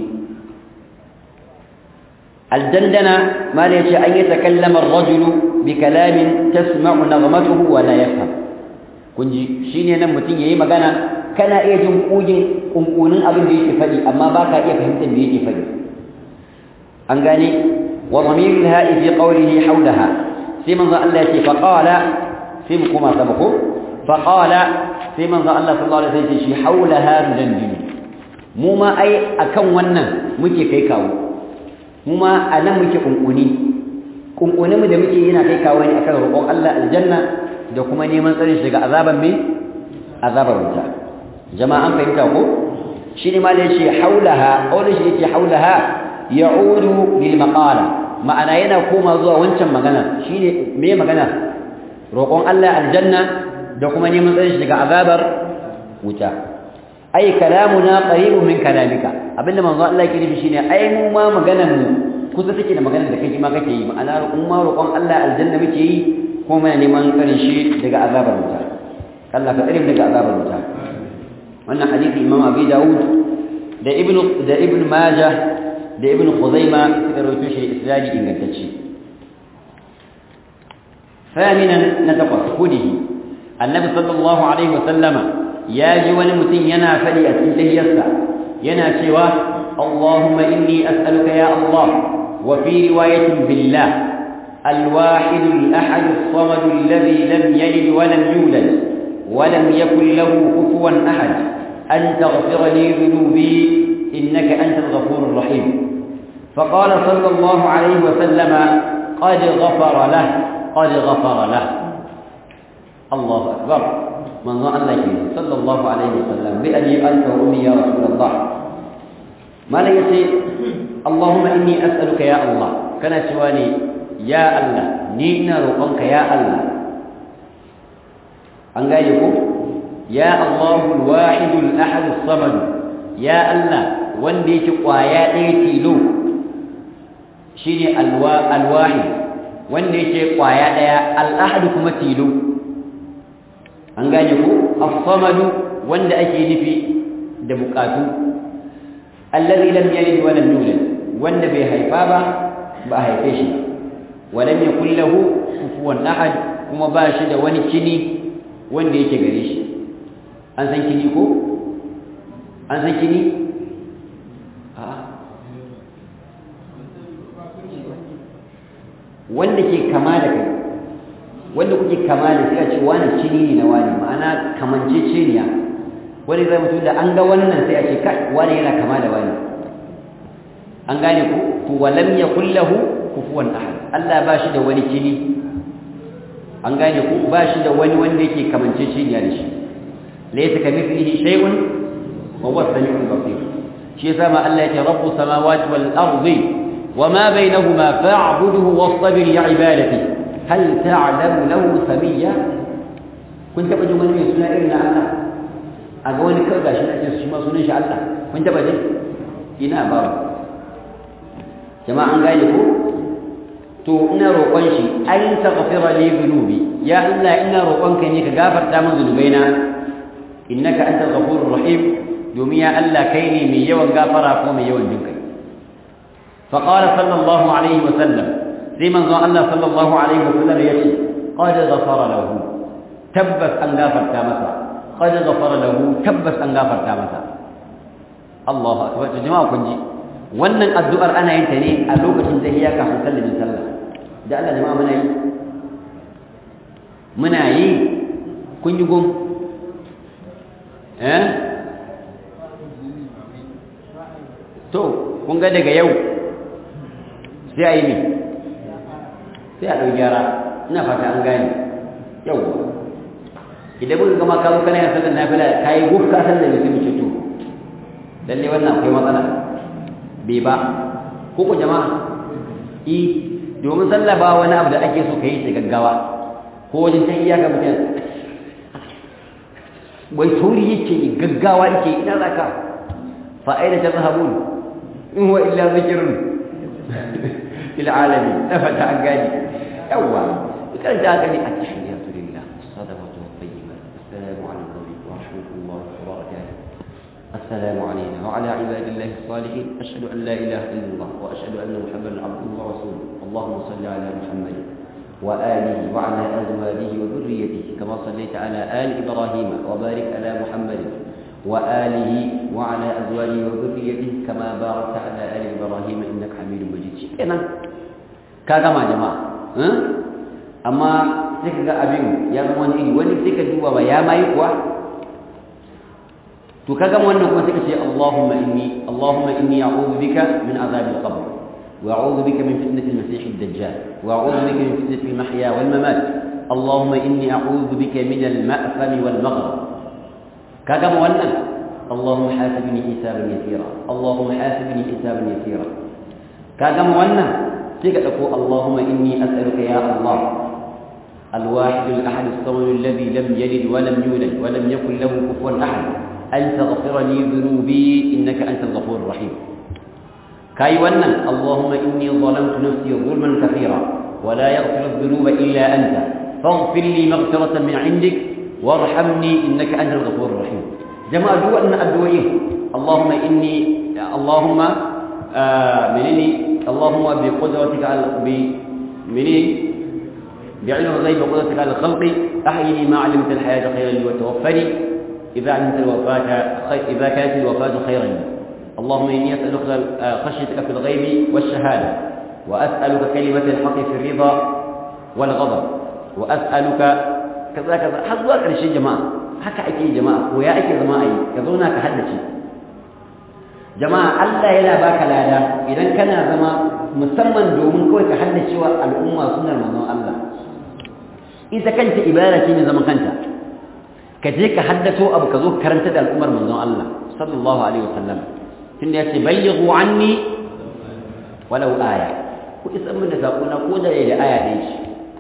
al-dandana mala yace an yatakallama ar-rajulu bi kalamin tasma'u naghmatuhu wa la yafham kunji shine nan mutun yayi magana kana iya jin kugin kunkunin abin da yake fadi amma baka iya fahimtar me yake fadi an gane wa dhamirul ha'i fi qawlihi hawlaha sai manzo Allah yace fa qala sai mu kuma sabako fa qala sai manzo Allah sallallahu alaihi wasallam yace shi hawlaha dandilu mu ma ai akan wannan muke kai kawo mu ma anan muke kunkuni kunkunin mu da muke yana kai kawo ne akan roƙon Allah aljanna da kuma neman tsarin shi daga azaban me azabar wuta jama'a an fahimta ko shi ne ma da yace haulaha aure shi yace haulaha ya'udu lil maqala ma'ana yana koma zuwa wancan magana shine me magana roƙon Allah aljanna da kuma neman tsarin shi daga azabar wuta ai kalamuna qaribun min kalamika abinda manzo Allah yake nufi shine ai mu ma maganar mu kusa take da maganar da kake ma kake yi ma'ana mu ma roƙon Allah aljanna muke yi kuma muna neman tsarin shi daga azabar wuta Allah ka tsare daga azabar wuta wannan hadisi Imam Abi Dawud da Ibn da Ibn Majah da Ibn Khuzaima suka rawaito shi isnadi ingantacce ثامنا نتقص هديه النبي صلى الله عليه وسلم يا جوان متين ينا فلي أتنته يسع ينا سوى اللهم إني أسألك يا الله وفي رواية بالله الواحد الأحد الصمد الذي لم يلد ولم يولد ولم يكن له كفوا أحد أن تغفر لي ذنوبي إنك أنت الغفور الرحيم فقال صلى الله عليه وسلم قد غفر له قد غفر له الله أكبر من ظن لك صلى الله عليه وسلم بأبي أنت وأمي يا رسول الله ما لا يسي اللهم إني أسألك يا الله كان سواني يا الله نينا رقمك يا الله an gane ko ya Allahu al-wahid al-ahad as-samad ya Allah wanda yake kwaya ɗaya tilo shine al-wahid wanda yake kwaya ɗaya al-ahad kuma tilo an gane ko as-samad wanda ake nufi da bukatu alladhi lam yalid wa lam yulad wanda bai haifa ba ba haife shi wa lam yakul lahu kufuwan ahad kuma ba shi da wani kini wanda yake gare shi an san kini ko an san kini wanda ke kama da kai wanda kuke kama da sai a ce wani kini ne na wani ma'ana kamanceceniya wani zai mutu da an ga wannan sai a ce kai wani yana kama da wani an gane ku to walam yakul lahu kufuwan ahad Allah ba shi da wani kini an gane ku ba shi da wani wanda yake kamanceceniya da shi laysa kamithlihi shay'un wa huwa as-sami'ul basir shi yasa ma Allah yake rabbus samawati wal ardi wama bainahuma fa'budhu wastabir li ibadati hal ta'lamu lahu samiyya kun taba jin wani mai suna irin na Allah a ga wani kawai gashi na shi ma sunan shi Allah kun taba jin ina ba jama'a an gane ko to ina roƙon shi an taghfira li dhunubi ya Allah ina roƙonka ne ka gafarta min zunubaina innaka antal ghafurur rahim domin ya Allah kai ne mai yawan gafara ko mai yawan jinkai fa qala sallallahu alaihi wa sallam sai manzon Allah sallallahu alaihi wa sallam yace qad ghafara lahu tabbas an gafarta masa qad ghafara lahu tabbas an gafarta masa Allahu akbar jama'a kun ji wannan addu'ar ana yin ta ne a lokacin tahiyya kafin sallamin sallah da Allah jama'a muna yi muna yi kun yi gum eh to kun ga daga yau sai a yi ne sai a ɗau gyara ina fata an gane yau idan muka gama kawo kana yin sallar nafila ka yi guf ka sallar da sai mu ce to lalle wannan akwai matsala bai ba ko ku jama'a i domin sallah ba wani abu da ake so ka yi da gaggawa ko wajen ta iyaka mutum wai sauri yake gaggawa yake ina za ka fa'ida ta zahabun in wa illa zikirun fil alami na fata an gani yawwa kan ta gani a tahiyyatu lillah sadaqatu tayyiba السلام علينا وعلى عباد الله الصالحين أشهد أن لا إله إلا الله وأشهد أن محمدا عبده ورسوله اللهم صل على محمد وآله وعلى أزواجه وذريته كما صليت على آل إبراهيم وبارك على محمد وآله وعلى أزواجه وذريته كما باركت على آل إبراهيم إنك حميد مجيد شكرا كما جماعة ها؟ أما سيكا أبين يا من إني ولي سيكا جوا يا ما يقوى to kaga wannan kuma sai ka ce Allahumma inni Allahumma inni a'udhu bika min azab al-qabr wa a'udhu bika min fitnati al-masih ad-dajjal wa a'udhu bika min fitnati al-mahya wal mamat Allahumma inni a'udhu bika min al-ma'tham wal maghrib kaga wannan Allahumma hasibni hisaban yasira Allahumma hasibni hisaban yasira kaga wannan sai ka dauko Allahumma inni as'aluka ya Allah الواحد الأحد الصمد الذي لم يلد ولم يولد ولم يكن له كفوا أحد أن تغفر لي ذنوبي إنك أنت الغفور الرحيم كاي ونن اللهم إني ظلمت نفسي ظلما كثيرا ولا يغفر الذنوب إلا أنت فاغفر لي مغفرة من عندك وارحمني إنك أنت الغفور الرحيم جماعة دو أن أدويه اللهم إني اللهم آه منني اللهم بقدرتك على مني بعلم الغيب وقدرتك على الخلق أحيني ما علمت الحياة خيرا لي وتوفني إذا علمت الوفاة إذا كانت الوفاة خيرا لي اللهم إني أسألك خشيتك في الغيب والشهادة وأسألك كلمة الحق في الرضا والغضب وأسألك كذا كذا حظوا أكثر شيء جماعة haka ake jama'a ko ya ake zama a yi ka zauna ka haddace jama'a Allah yana baka lada idan kana zama musamman domin kawai ka haddace wa al'umma sunar manzon Allah ita kanta ibada ce ne zaman kanta ka je ka haddato abu ka zo karanta da al'ummar manzon Allah sallallahu alaihi wasallam tunda yace bayyighu anni walau aya ku isan min da sako na ko da yayi aya ɗaya ce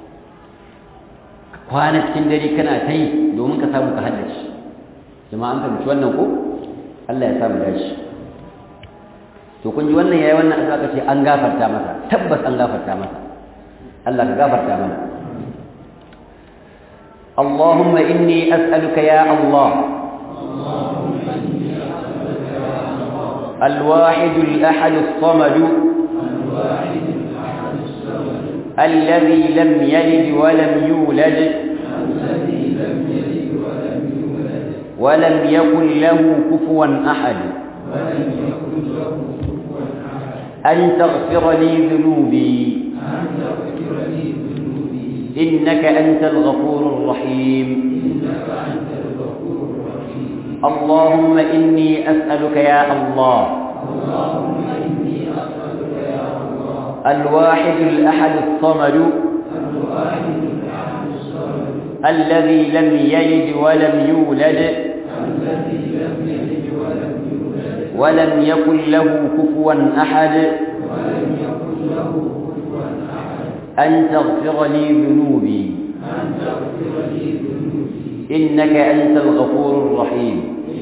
kwana cikin dare kana ta yi domin ka samu ka haddace jama'a an fahimci wannan ko Allah ya samu dashi to kun ji wannan yayi wannan aka ce an gafarta masa tabbas an gafarta masa Allah ka gafarta mana اللهم إني أسألك يا الله الواحد الأحد الصمد الذي لم يلد ولم يولد ولم يكن له كفوا أحد أن تغفر لي ذنوبي إنك أنت الغفور الرحيم اللهم إني أسألك يا الله الواحد الأحد الصمد الذي لم يلد ولم يولد ولم يكن له كفوا أحد أن تغفر لي ذنوبي إنك أنت الغفور الرحيم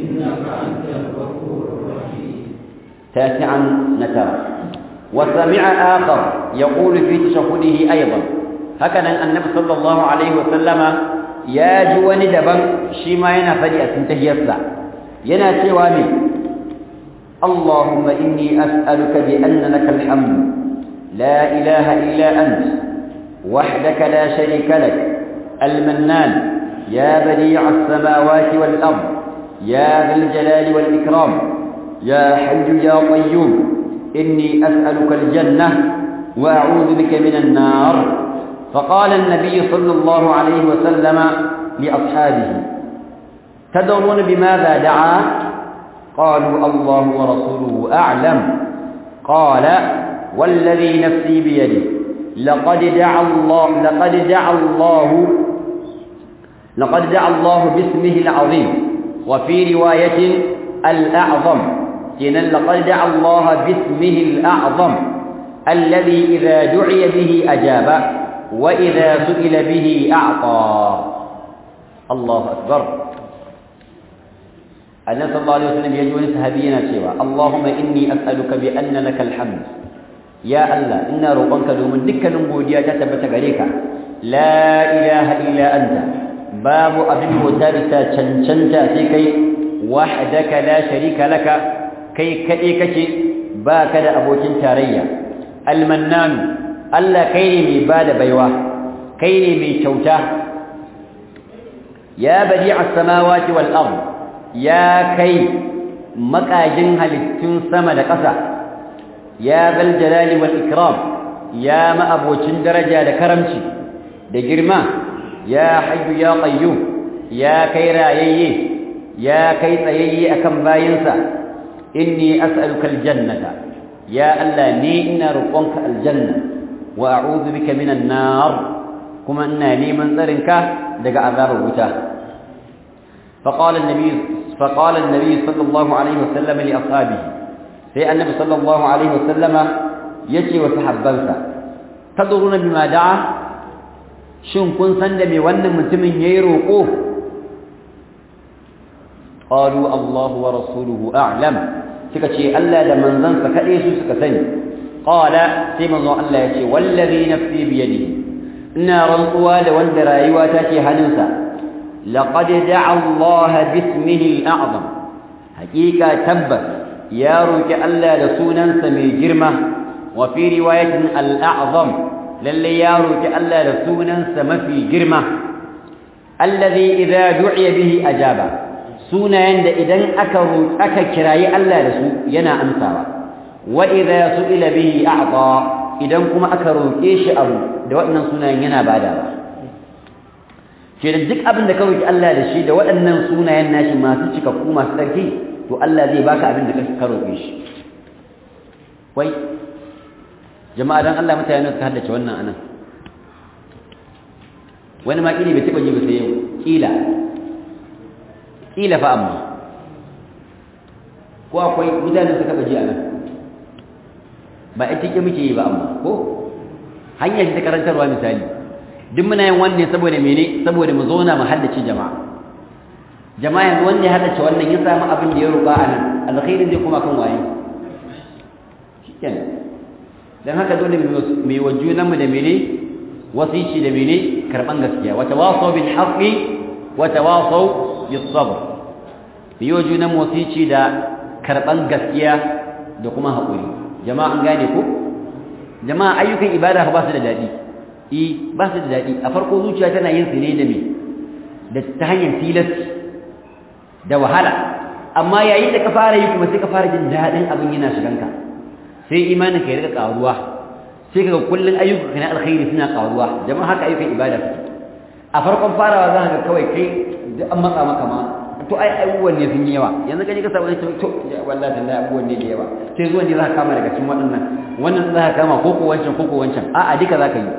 تاسعا نترى وسمع آخر يقول في تشهده أيضا هكذا النبي صلى الله عليه وسلم يا جوان دبن شيما ينفدي أتنتهي الساعة ينا سوامي اللهم إني أسألك بأن لك الحمد لا إله إلا أنت وحدك لا شريك لك المنان يا بديع السماوات والأرض يا ذا الجلال والإكرام يا حي يا قيوم إني أسألك الجنة وأعوذ بك من النار فقال النبي صلى الله عليه وسلم لأصحابه تدرون بماذا دعا قالوا الله ورسوله أعلم قال والذي نفسي بيده لقد دعا الله لقد دعا الله لقد دعا الله باسمه العظيم وفي رواية الأعظم إن لقد دعا الله باسمه الأعظم الذي إذا دعي به أجاب وإذا سئل به أعطى الله أكبر النبي صلى الله عليه وسلم يجوز سهبينا سوى اللهم إني أسألك بأن لك الحمد يا الله إنا روقنك دومن دكا نمبوديا تتبت غريك لا إله إلا أنت باب أبن وتابتا چنچنتا سيكي wahdaka la sharika laka kai kade kake baka da abokin tarayya al-mannan Allah kai ne mai bada baiwa kai ne mai kyauta ya badi'as samawati wal ard ya kai makajin halittun sama da ƙasa ya zal jalali wal ikram ya ma'abocin daraja da karamci da girma ya hayyu ya qayyum ya kai rayayye ya kai tsayayye akan bayinsa inni as'aluka aljannata ya Allah ni ina roƙonka aljanna wa a'udhu bika minan nar kuma ina neman tsarinka daga azabar wuta فقال النبي فقال النبي صلى الله عليه وسلم لاصحابه sai annabi sallallahu alaihi wasallama yace wa sahabbansa tadruna bima da'a shin kun san da me wannan mutumin yayi roko qalu Allahu wa rasuluhu a'lam suka ce Allah da manzansa kade su suka sani qala sai manzon Allah yace wallazi nafsi bi yadihi ina rantsuwa da wanda rayuwa take hannunsa laqad da'a Allah bismihi al-a'zam haqiqa tabbas ya roki Allah da sunansa mai girma wa fi riwayatin al-a'zam lalle ya roki Allah da sunansa mafi girma alladhi idza du'iya bihi ajaba sunayen da idan aka aka kirayi Allah da su yana amsawa wa idza su'ila bihi a'ta idan kuma aka roke shi abu da waɗannan sunayen yana badawa ke da duk abin da ka roki Allah da shi da waɗannan sunayen nashi masu cikakku masu tsarki to Allah zai baka abin da ka roƙe shi wai jama'a dan Allah mutane suka haddace wannan anan wani ma kili bai taba ji ba sai yau kila kila fa amma ko akwai mutane suka taba ji anan ba ita ke muke yi ba amma ko hanyar ta karantarwa misali duk muna yin wannan saboda mene saboda mu zauna mu haddace jama'a jama'a yanzu wanda ya haddace wannan ya samu abin da ya roƙa a nan alkhairin zai kuma kan waye shikenan dan haka dole mu yi wa junanmu da mene wasici da mene karban gaskiya wa tawasaw bil haqqi wa tawasaw bis sabr mu yi wa junanmu wasici da karban gaskiya da kuma haƙuri jama'a an gane ko jama'a ayyukan ibada ba su da daɗi eh ba su da daɗi a farko zuciya tana yin su ne da me da ta hanyar tilasti da wahala amma yayin da ka fara yi kuma sai ka fara jin daɗin abin yana shiganka sai imanin ka ya rika ƙaruwa sai kaga kullun ayyuka na alkhairi suna ƙaruwa jama'a haka ayyukan ibada a farkon farawa za ka ga kawai kai da an matsa maka ma to ai abubuwan ne sun yi yawa yanzu ka je ka samu wani to wallahi tallahi abubuwan ne da yawa sai zuwan ne za ka kama daga cikin waɗannan wannan za ka kama ko ko wancan ko ko wancan a'a duka za ka yi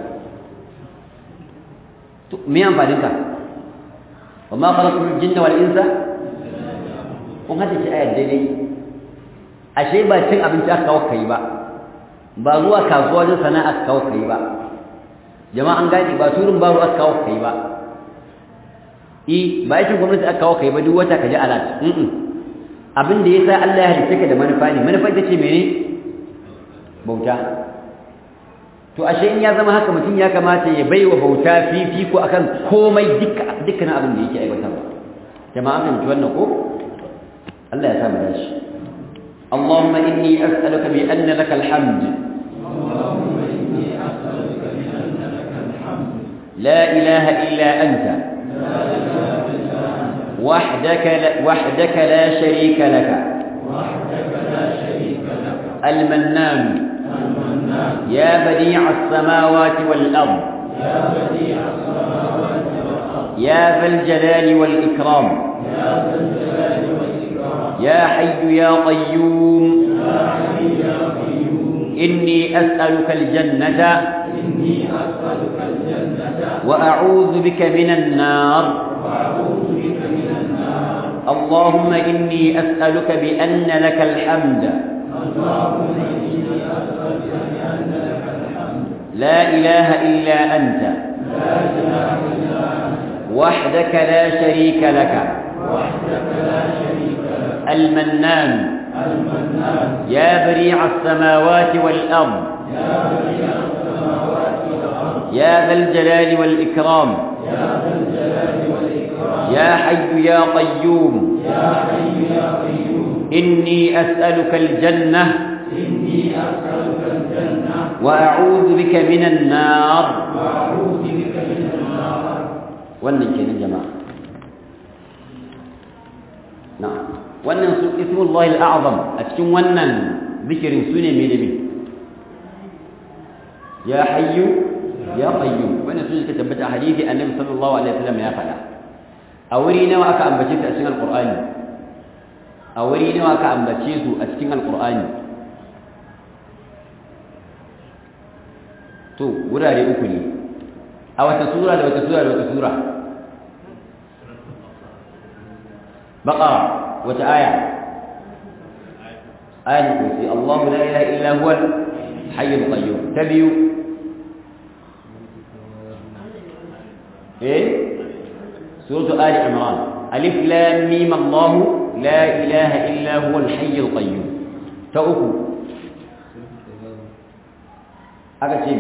to me amfanin ka wa ma khalaqul jinna wal insa kun hada shi ayar daidai ashe ba cin abinci aka kawo kai ba ba zuwa kasuwa wajen sana'a aka kawo kai ba jama'a an gane ba turin baro aka kawo kai ba i ba aikin gwamnati aka kawo kai ba duk wata ka ji alat abin da yasa Allah ya halitta ka da manufa ne manufa ita ce mene bauta to ashe in ya zama haka mutum ya kamata ya baiwa bauta fifiko akan komai dukkanin abin da yake aiwatarwa jama'a kan ji wannan ko الله يسامح داش اللهم إني أسألك بأن لك الحمد اللهم إني أسألك بأن لك الحمد لا إله إلا أنت لا إله إلا أنت وحدك لا, وحدك لا شريك لك وحدك لا شريك لك المنان المنان يا بديع السماوات والأرض يا بديع السماوات والأرض يا ذا الجلال والإكرام يا ذا الجلال والإكرام يا حي يا قيوم يا حي يا قيوم إني أسألك الجنة إني أسألك الجنة وأعوذ بك من النار وأعوذ بك من النار اللهم إني أسألك بأن لك الحمد اللهم إني أسألك بأن لك الحمد لا إله إلا أنت لا إله إلا أنت وحدك لا شريك لك وحدك لا شريك لك المنان المنان يا بريع السماوات والأرض يا بديع السماوات والأرض يا ذا الجلال والإكرام يا ذا الجلال والإكرام يا حي يا قيوم يا حي يا قيوم إني أسألك الجنة إني أسألك الجنة وأعوذ بك من النار وأعوذ بك من النار wannan kenan jama'a na'am wannan su ismullahi al'azam a cikin wannan zikirin su ne me da me ya hayyu ya qayyum wannan su suka tabbata a hadisi annabi sallallahu alaihi wasallam ya faɗa a wuri nawa aka ambace su a cikin alqur'ani a wuri nawa aka ambace su a cikin alqur'ani to wurare uku ne a wata sura da wata sura da wata sura baqara wata aya ayatul kursi Allahu la ilaha illa huwa al-hayyul qayyum tabiyu eh suratu ali imran alif lam mim Allah la ilaha illa huwa al-hayyul qayyum ta uku aka ce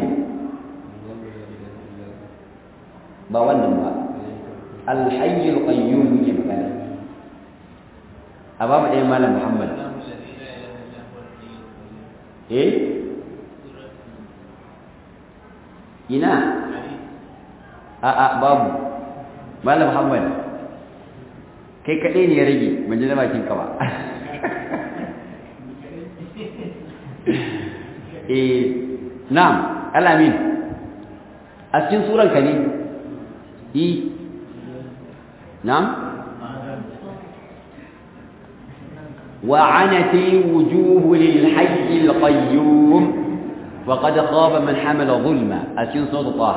ba wannan ba alhayyul qayyum ne magana a babu ɗaya malam muhammad eh ina a a babu malam muhammad kai kaɗai ne ya rage ban ji na bakin ka ba eh na'am alamin a cikin suranka ne yi na'am وعنت الوجوه للحي القيوم وقد خاب من حمل ظلما أتين صوت طه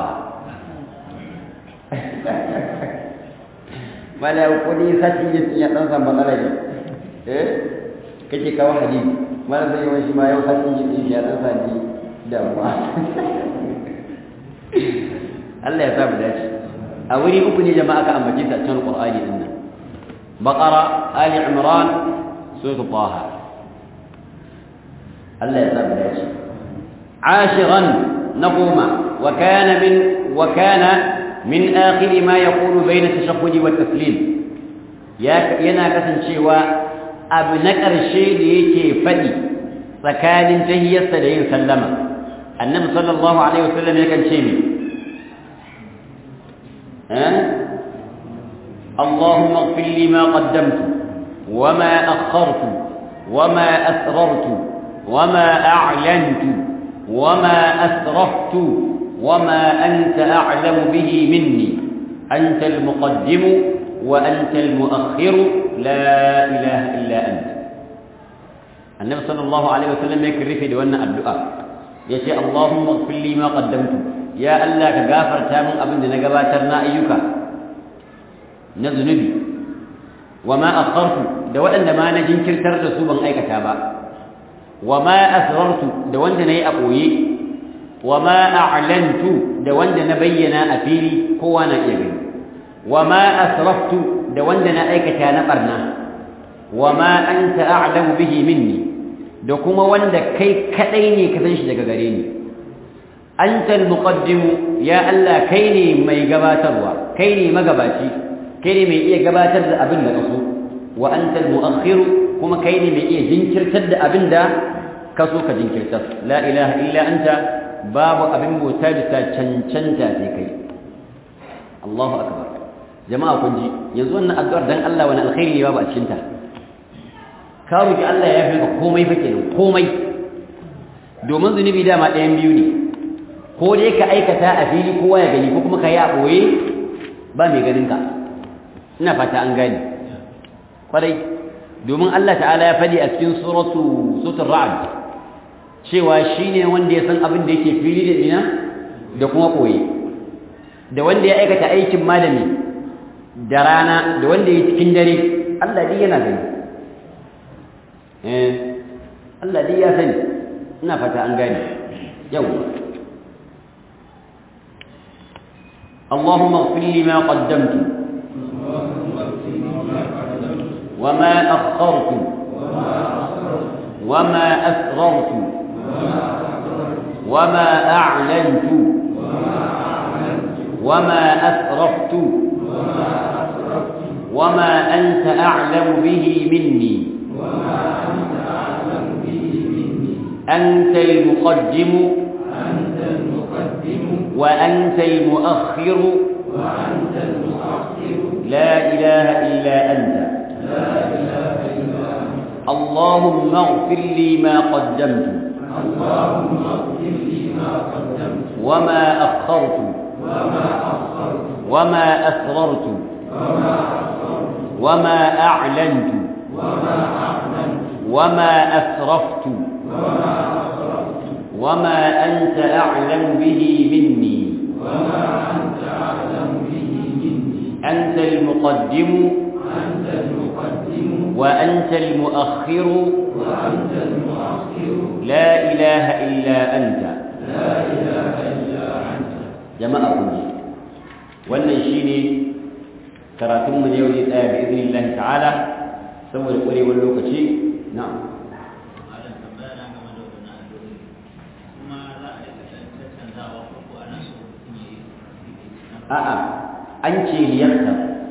ما لا يقولي ختي يتنسى مطلجة إيه كتي كواحدي ما لا زي وش ما يوختي يتنسى دي دموا Allah ya sa mu dace a wuri uku ne jama'a ka ambace ta cikin Qur'ani din nan Baqara Ali Imran سورة طه الله يسلم ليش عاشرا نقوم وكان من وكان من آخر ما يقول بين التشهد والتسليم يا ينا كسن شيوا أبنكر الشيء يكي فدي فكان تهي السدين سلم النبي صلى الله عليه وسلم يكن شيء ها اللهم اغفر لي ما قدمت وما أخرت وما أسررت وما أعلنت وما أسرفت وما أنت أعلم به مني أنت المقدم وأنت المؤخر لا إله إلا أنت النبي صلى الله عليه وسلم يكرر في دوانا الدعاء يشاء اللهم اغفر لي ما قدمت يا الله كغافر تامن أبن نقباترنا أيك نذنبي وما أخرت da waɗanda ma na jinkirtar da su ban aikata ba wa ma asrartu da wanda nayi a ɓoye wa ma a'lantu da wanda na bayyana a fili kowa na iya gani wa ma asraftu da wanda na aikata na barna wa ma anta a'lamu bihi minni da kuma wanda kai kadai ne ka san shi daga gare ni anta al-muqaddim ya Allah kai ne mai gabatarwa kai ne magabaci kai ne mai iya gabatar da abin da ka so wa anta al-mu'akhir kuma kai ne mai iya jinkirtar da abin da ka so ka jinkirtar la ilaha illa anta babu abin bauta da ta cancanta sai kai Allahu akbar jama'a kun ji yanzu wannan addu'ar dan Allah wani alkhairi ne babu a cikin ta ka roki Allah ya yafe ka komai fa kenan komai domin zunubi dama ɗayan biyu ne ko dai ka aikata a fili kowa ya gani ko kuma ka yi a ɓoye ba mai ganin ka ina fata an gane kwarai domin Allah ta'ala ya faɗi a cikin suratu suratul ra'd cewa shine wanda ya san abin da yake fili da ina da kuma ɓoye da wanda ya aikata aikin malami da rana da wanda ya cikin dare Allah dai yana gani eh Allah dai ya sani ina fata an gane yau اللهم اغفر لي ما قدمت وما أخرت وما أسررت وما أعلنت وما أسرفت وما أسرفت وما أنت أعلم به مني وما أنت أعلم به مني أنت المقدم أنت المقدم وأنت المؤخر وأنت المؤخر لا إله إلا أنت لا إله إلا أنت اللهم اغفر لي ما قدمت اللهم اغفر لي ما قدمت وما أخرت وما أخرت وما أسررت وما أسررت وما أعلنت وما أعلنت وما أسرفت وما أسرفت وما أنت أعلم به مني وما أنت أعلم به مني أنت المقدم أنت المقدم وأنت المؤخر وأنت المؤخر لا إله إلا أنت لا إله إلا أنت جماعة كنجي wannan shine karatunmu da yau ne tsaya bi idnillahi ta'ala saboda ƙwarewar lokaci na'am malam tambaya na game da wannan addu'o'i kuma za a rika ɗan tattanzawa ko ko ana so mutum ya yi a'a an ce liyarta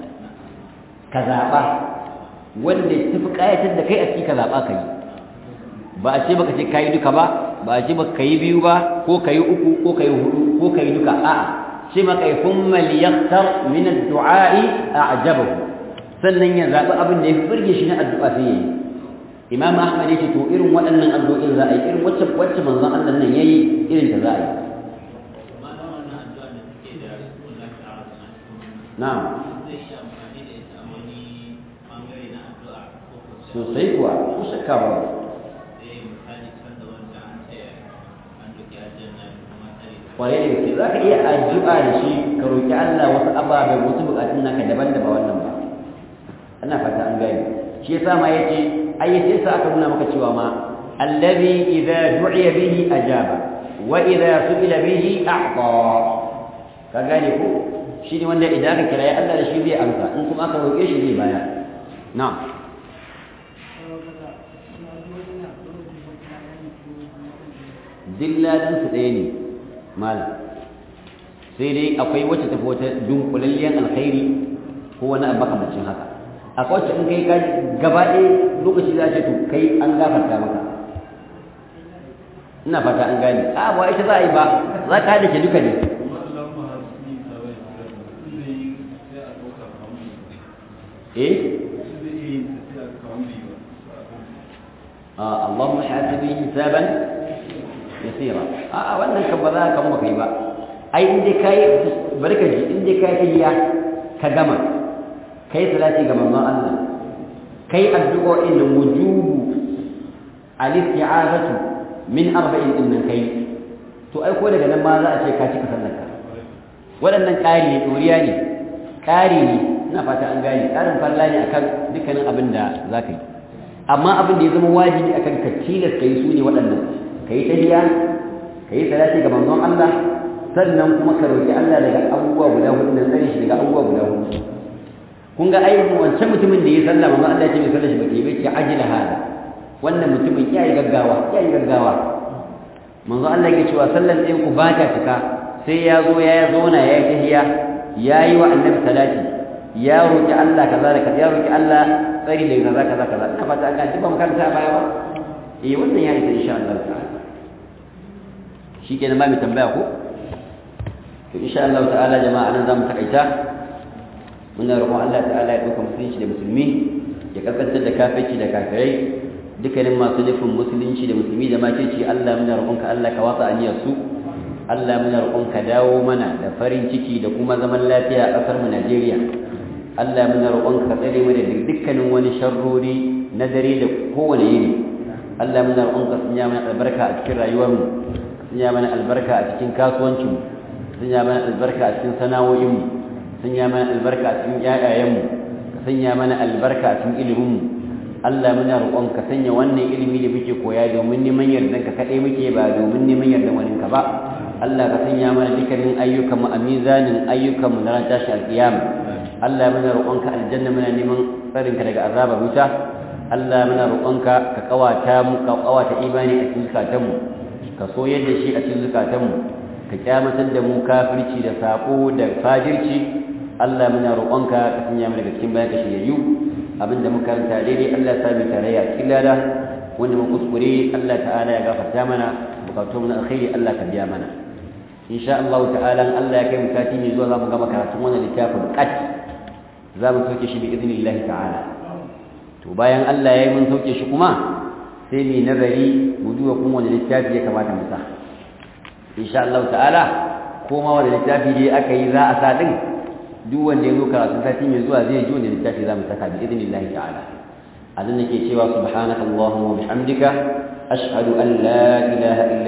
ka zaɓa wanda ta fi ƙayatar da kai a ciki ka zaɓa ka yi ba a ce baka ce ka yi duka ba ba a ce baka ka yi biyu ba ko ka yi uku ko ka yi hudu ko ka yi duka a'a ce maka yi kuma liyartar min addu'a'i a'jabahu sannan ya zaɓi abin da ya fi burge shi na addu'a sai ya yi imam ahmad ya ce to irin waɗannan addu'o'in za a yi irin wacce wacce manzon Allah nan yayi irin ta za a yi malam wannan addu'a da take da Allah ta'ala suna cikin na'am zai yi amfani da ita a wani bangare na addu'a ko ko sai sosai kuwa ko shakka ba sai misali can da wancan an ce an duki aljanna da kuma tsare ta kwarai da gaske za ka iya addu'a da shi ka roƙi Allah wasu ababen wasu buƙatun naka daban da ba wannan ba ana fata an gani shi yasa ma yace ai yace sa aka nuna maka cewa ma allazi idza du'iya bihi ajaba wa idza su'ila bihi a'ta ka gane ko shi ne wanda idan aka kira Allah da shi zai amsa in kuma aka roƙe shi zai baya na'am dilladan su ɗaya ne malam sai dai akwai wacce tafi wata dunkulalliyar alkhairi ko wani abu makamancin haka akwai wacce in kai ka gaba ɗaya lokaci za ce to kai an gafarta maka ina fata an gane a ba ita za a yi ba za ka haɗa ke duka ne eh آه اللهم حاسبني حسابا يسيرا آه wannan kan ba za ka mu kai ba ai inda kai barka ji inda kai tayya ka gama kai salati ga manzon Allah kai addu'o'in nan wujubu al-isti'azatu min arba'in din kai to ai ko daga nan ma za a ce ka cika sallarka waɗannan ƙari ne ɗoriya ne ƙari ne ina fata an gane ƙarin falla ne akan dukkanin abin da za ka yi amma abin da ya zama wajibi akan ka tilas ka yi su ne waɗannan ka yi tahiya ka yi salati ga manzon Allah sannan kuma ka roƙi Allah daga abubuwa guda hudu nan tsare shi daga abubuwa guda hudu kun ga ai wancan mutumin da ya sallah manzon Allah ya ce mai sallar shi bake bai ce ajila hada wannan mutumin ya yi gaggawa ya yi gaggawa manzon Allah ya cewa sallar ɗayan ku ba ta cika sai ya zo ya zauna ya yi tahiya ya yi wa annabi salati ya roƙi Allah kaza da kaza ya roƙi Allah tsari da kaza kaza kaza ina fata an gaji ba makaranta a baya ba eh wannan ya isa insha Allah ta'ala shikenan ba mu tambaya ko to insha Allah ta'ala jama'a nan zamu takaita muna roƙon Allah ta'ala ya dauka musulunci da musulmi ya kaskantar da kafirci da kafirai dukkanin masu nufin musulunci da musulmi da makirci Allah muna roƙonka Allah ka watsa aniyar su Allah muna roƙonka dawo mana da farin ciki da kuma zaman lafiya a ƙasar mu Najeriya Allah muna roƙonka ka tsare mu da dukkanin wani sharrori na dare da kowane yini Allah muna roƙonka sanya mana albarka a cikin rayuwar mu sanya mana albarka a cikin kasuwancin mu sanya mana albarka a cikin sana'o'in mu sanya mana albarka a cikin ƴaƴayen mu sanya mana albarka a cikin ilimin mu Allah muna roƙonka sanya wannan ilimi da muke koya domin neman yardan ka kaɗai muke ba domin neman yardan wani ka ba Allah ka sanya mana dukkanin ayyukan mu a mizanin ayyukan mu na ran tashi alƙiyama Allah muna roƙonka aljanna muna neman tsarinka daga azabar wuta Allah muna roƙonka ka kawata mu ka kawata imani a cikin zukatanmu ka so yadda shi a cikin zukatanmu ka kyamatar da mu kafirci da sako da fajirci Allah muna roƙonka ka sanya mu daga cikin bayan ka shiryayyu abinda muka karanta daidai Allah ya sami tarayya cikin lada wanda mu kuskure Allah ta'ala ya gafarta mana bukatu mu na alkhairi Allah ka biya mana insha Allah ta'ala Allah ya kai mu kati ne zuwa zamu gama karatun wannan littafin qat za mu soke shi bi idnillahi ta'ala to bayan Allah ya yi mun sauke shi kuma sai mu nazari mu duba kuma wani littafi ya kamata mu sa insha Allah ta'ala koma wani littafi dai aka yi za a sa din duk wanda ya zo karatu sati mai zuwa zai ji wani littafi za mu saka bi idnillahi ta'ala azan nake cewa subhanaka allahumma wa bihamdika ashhadu an la ilaha illa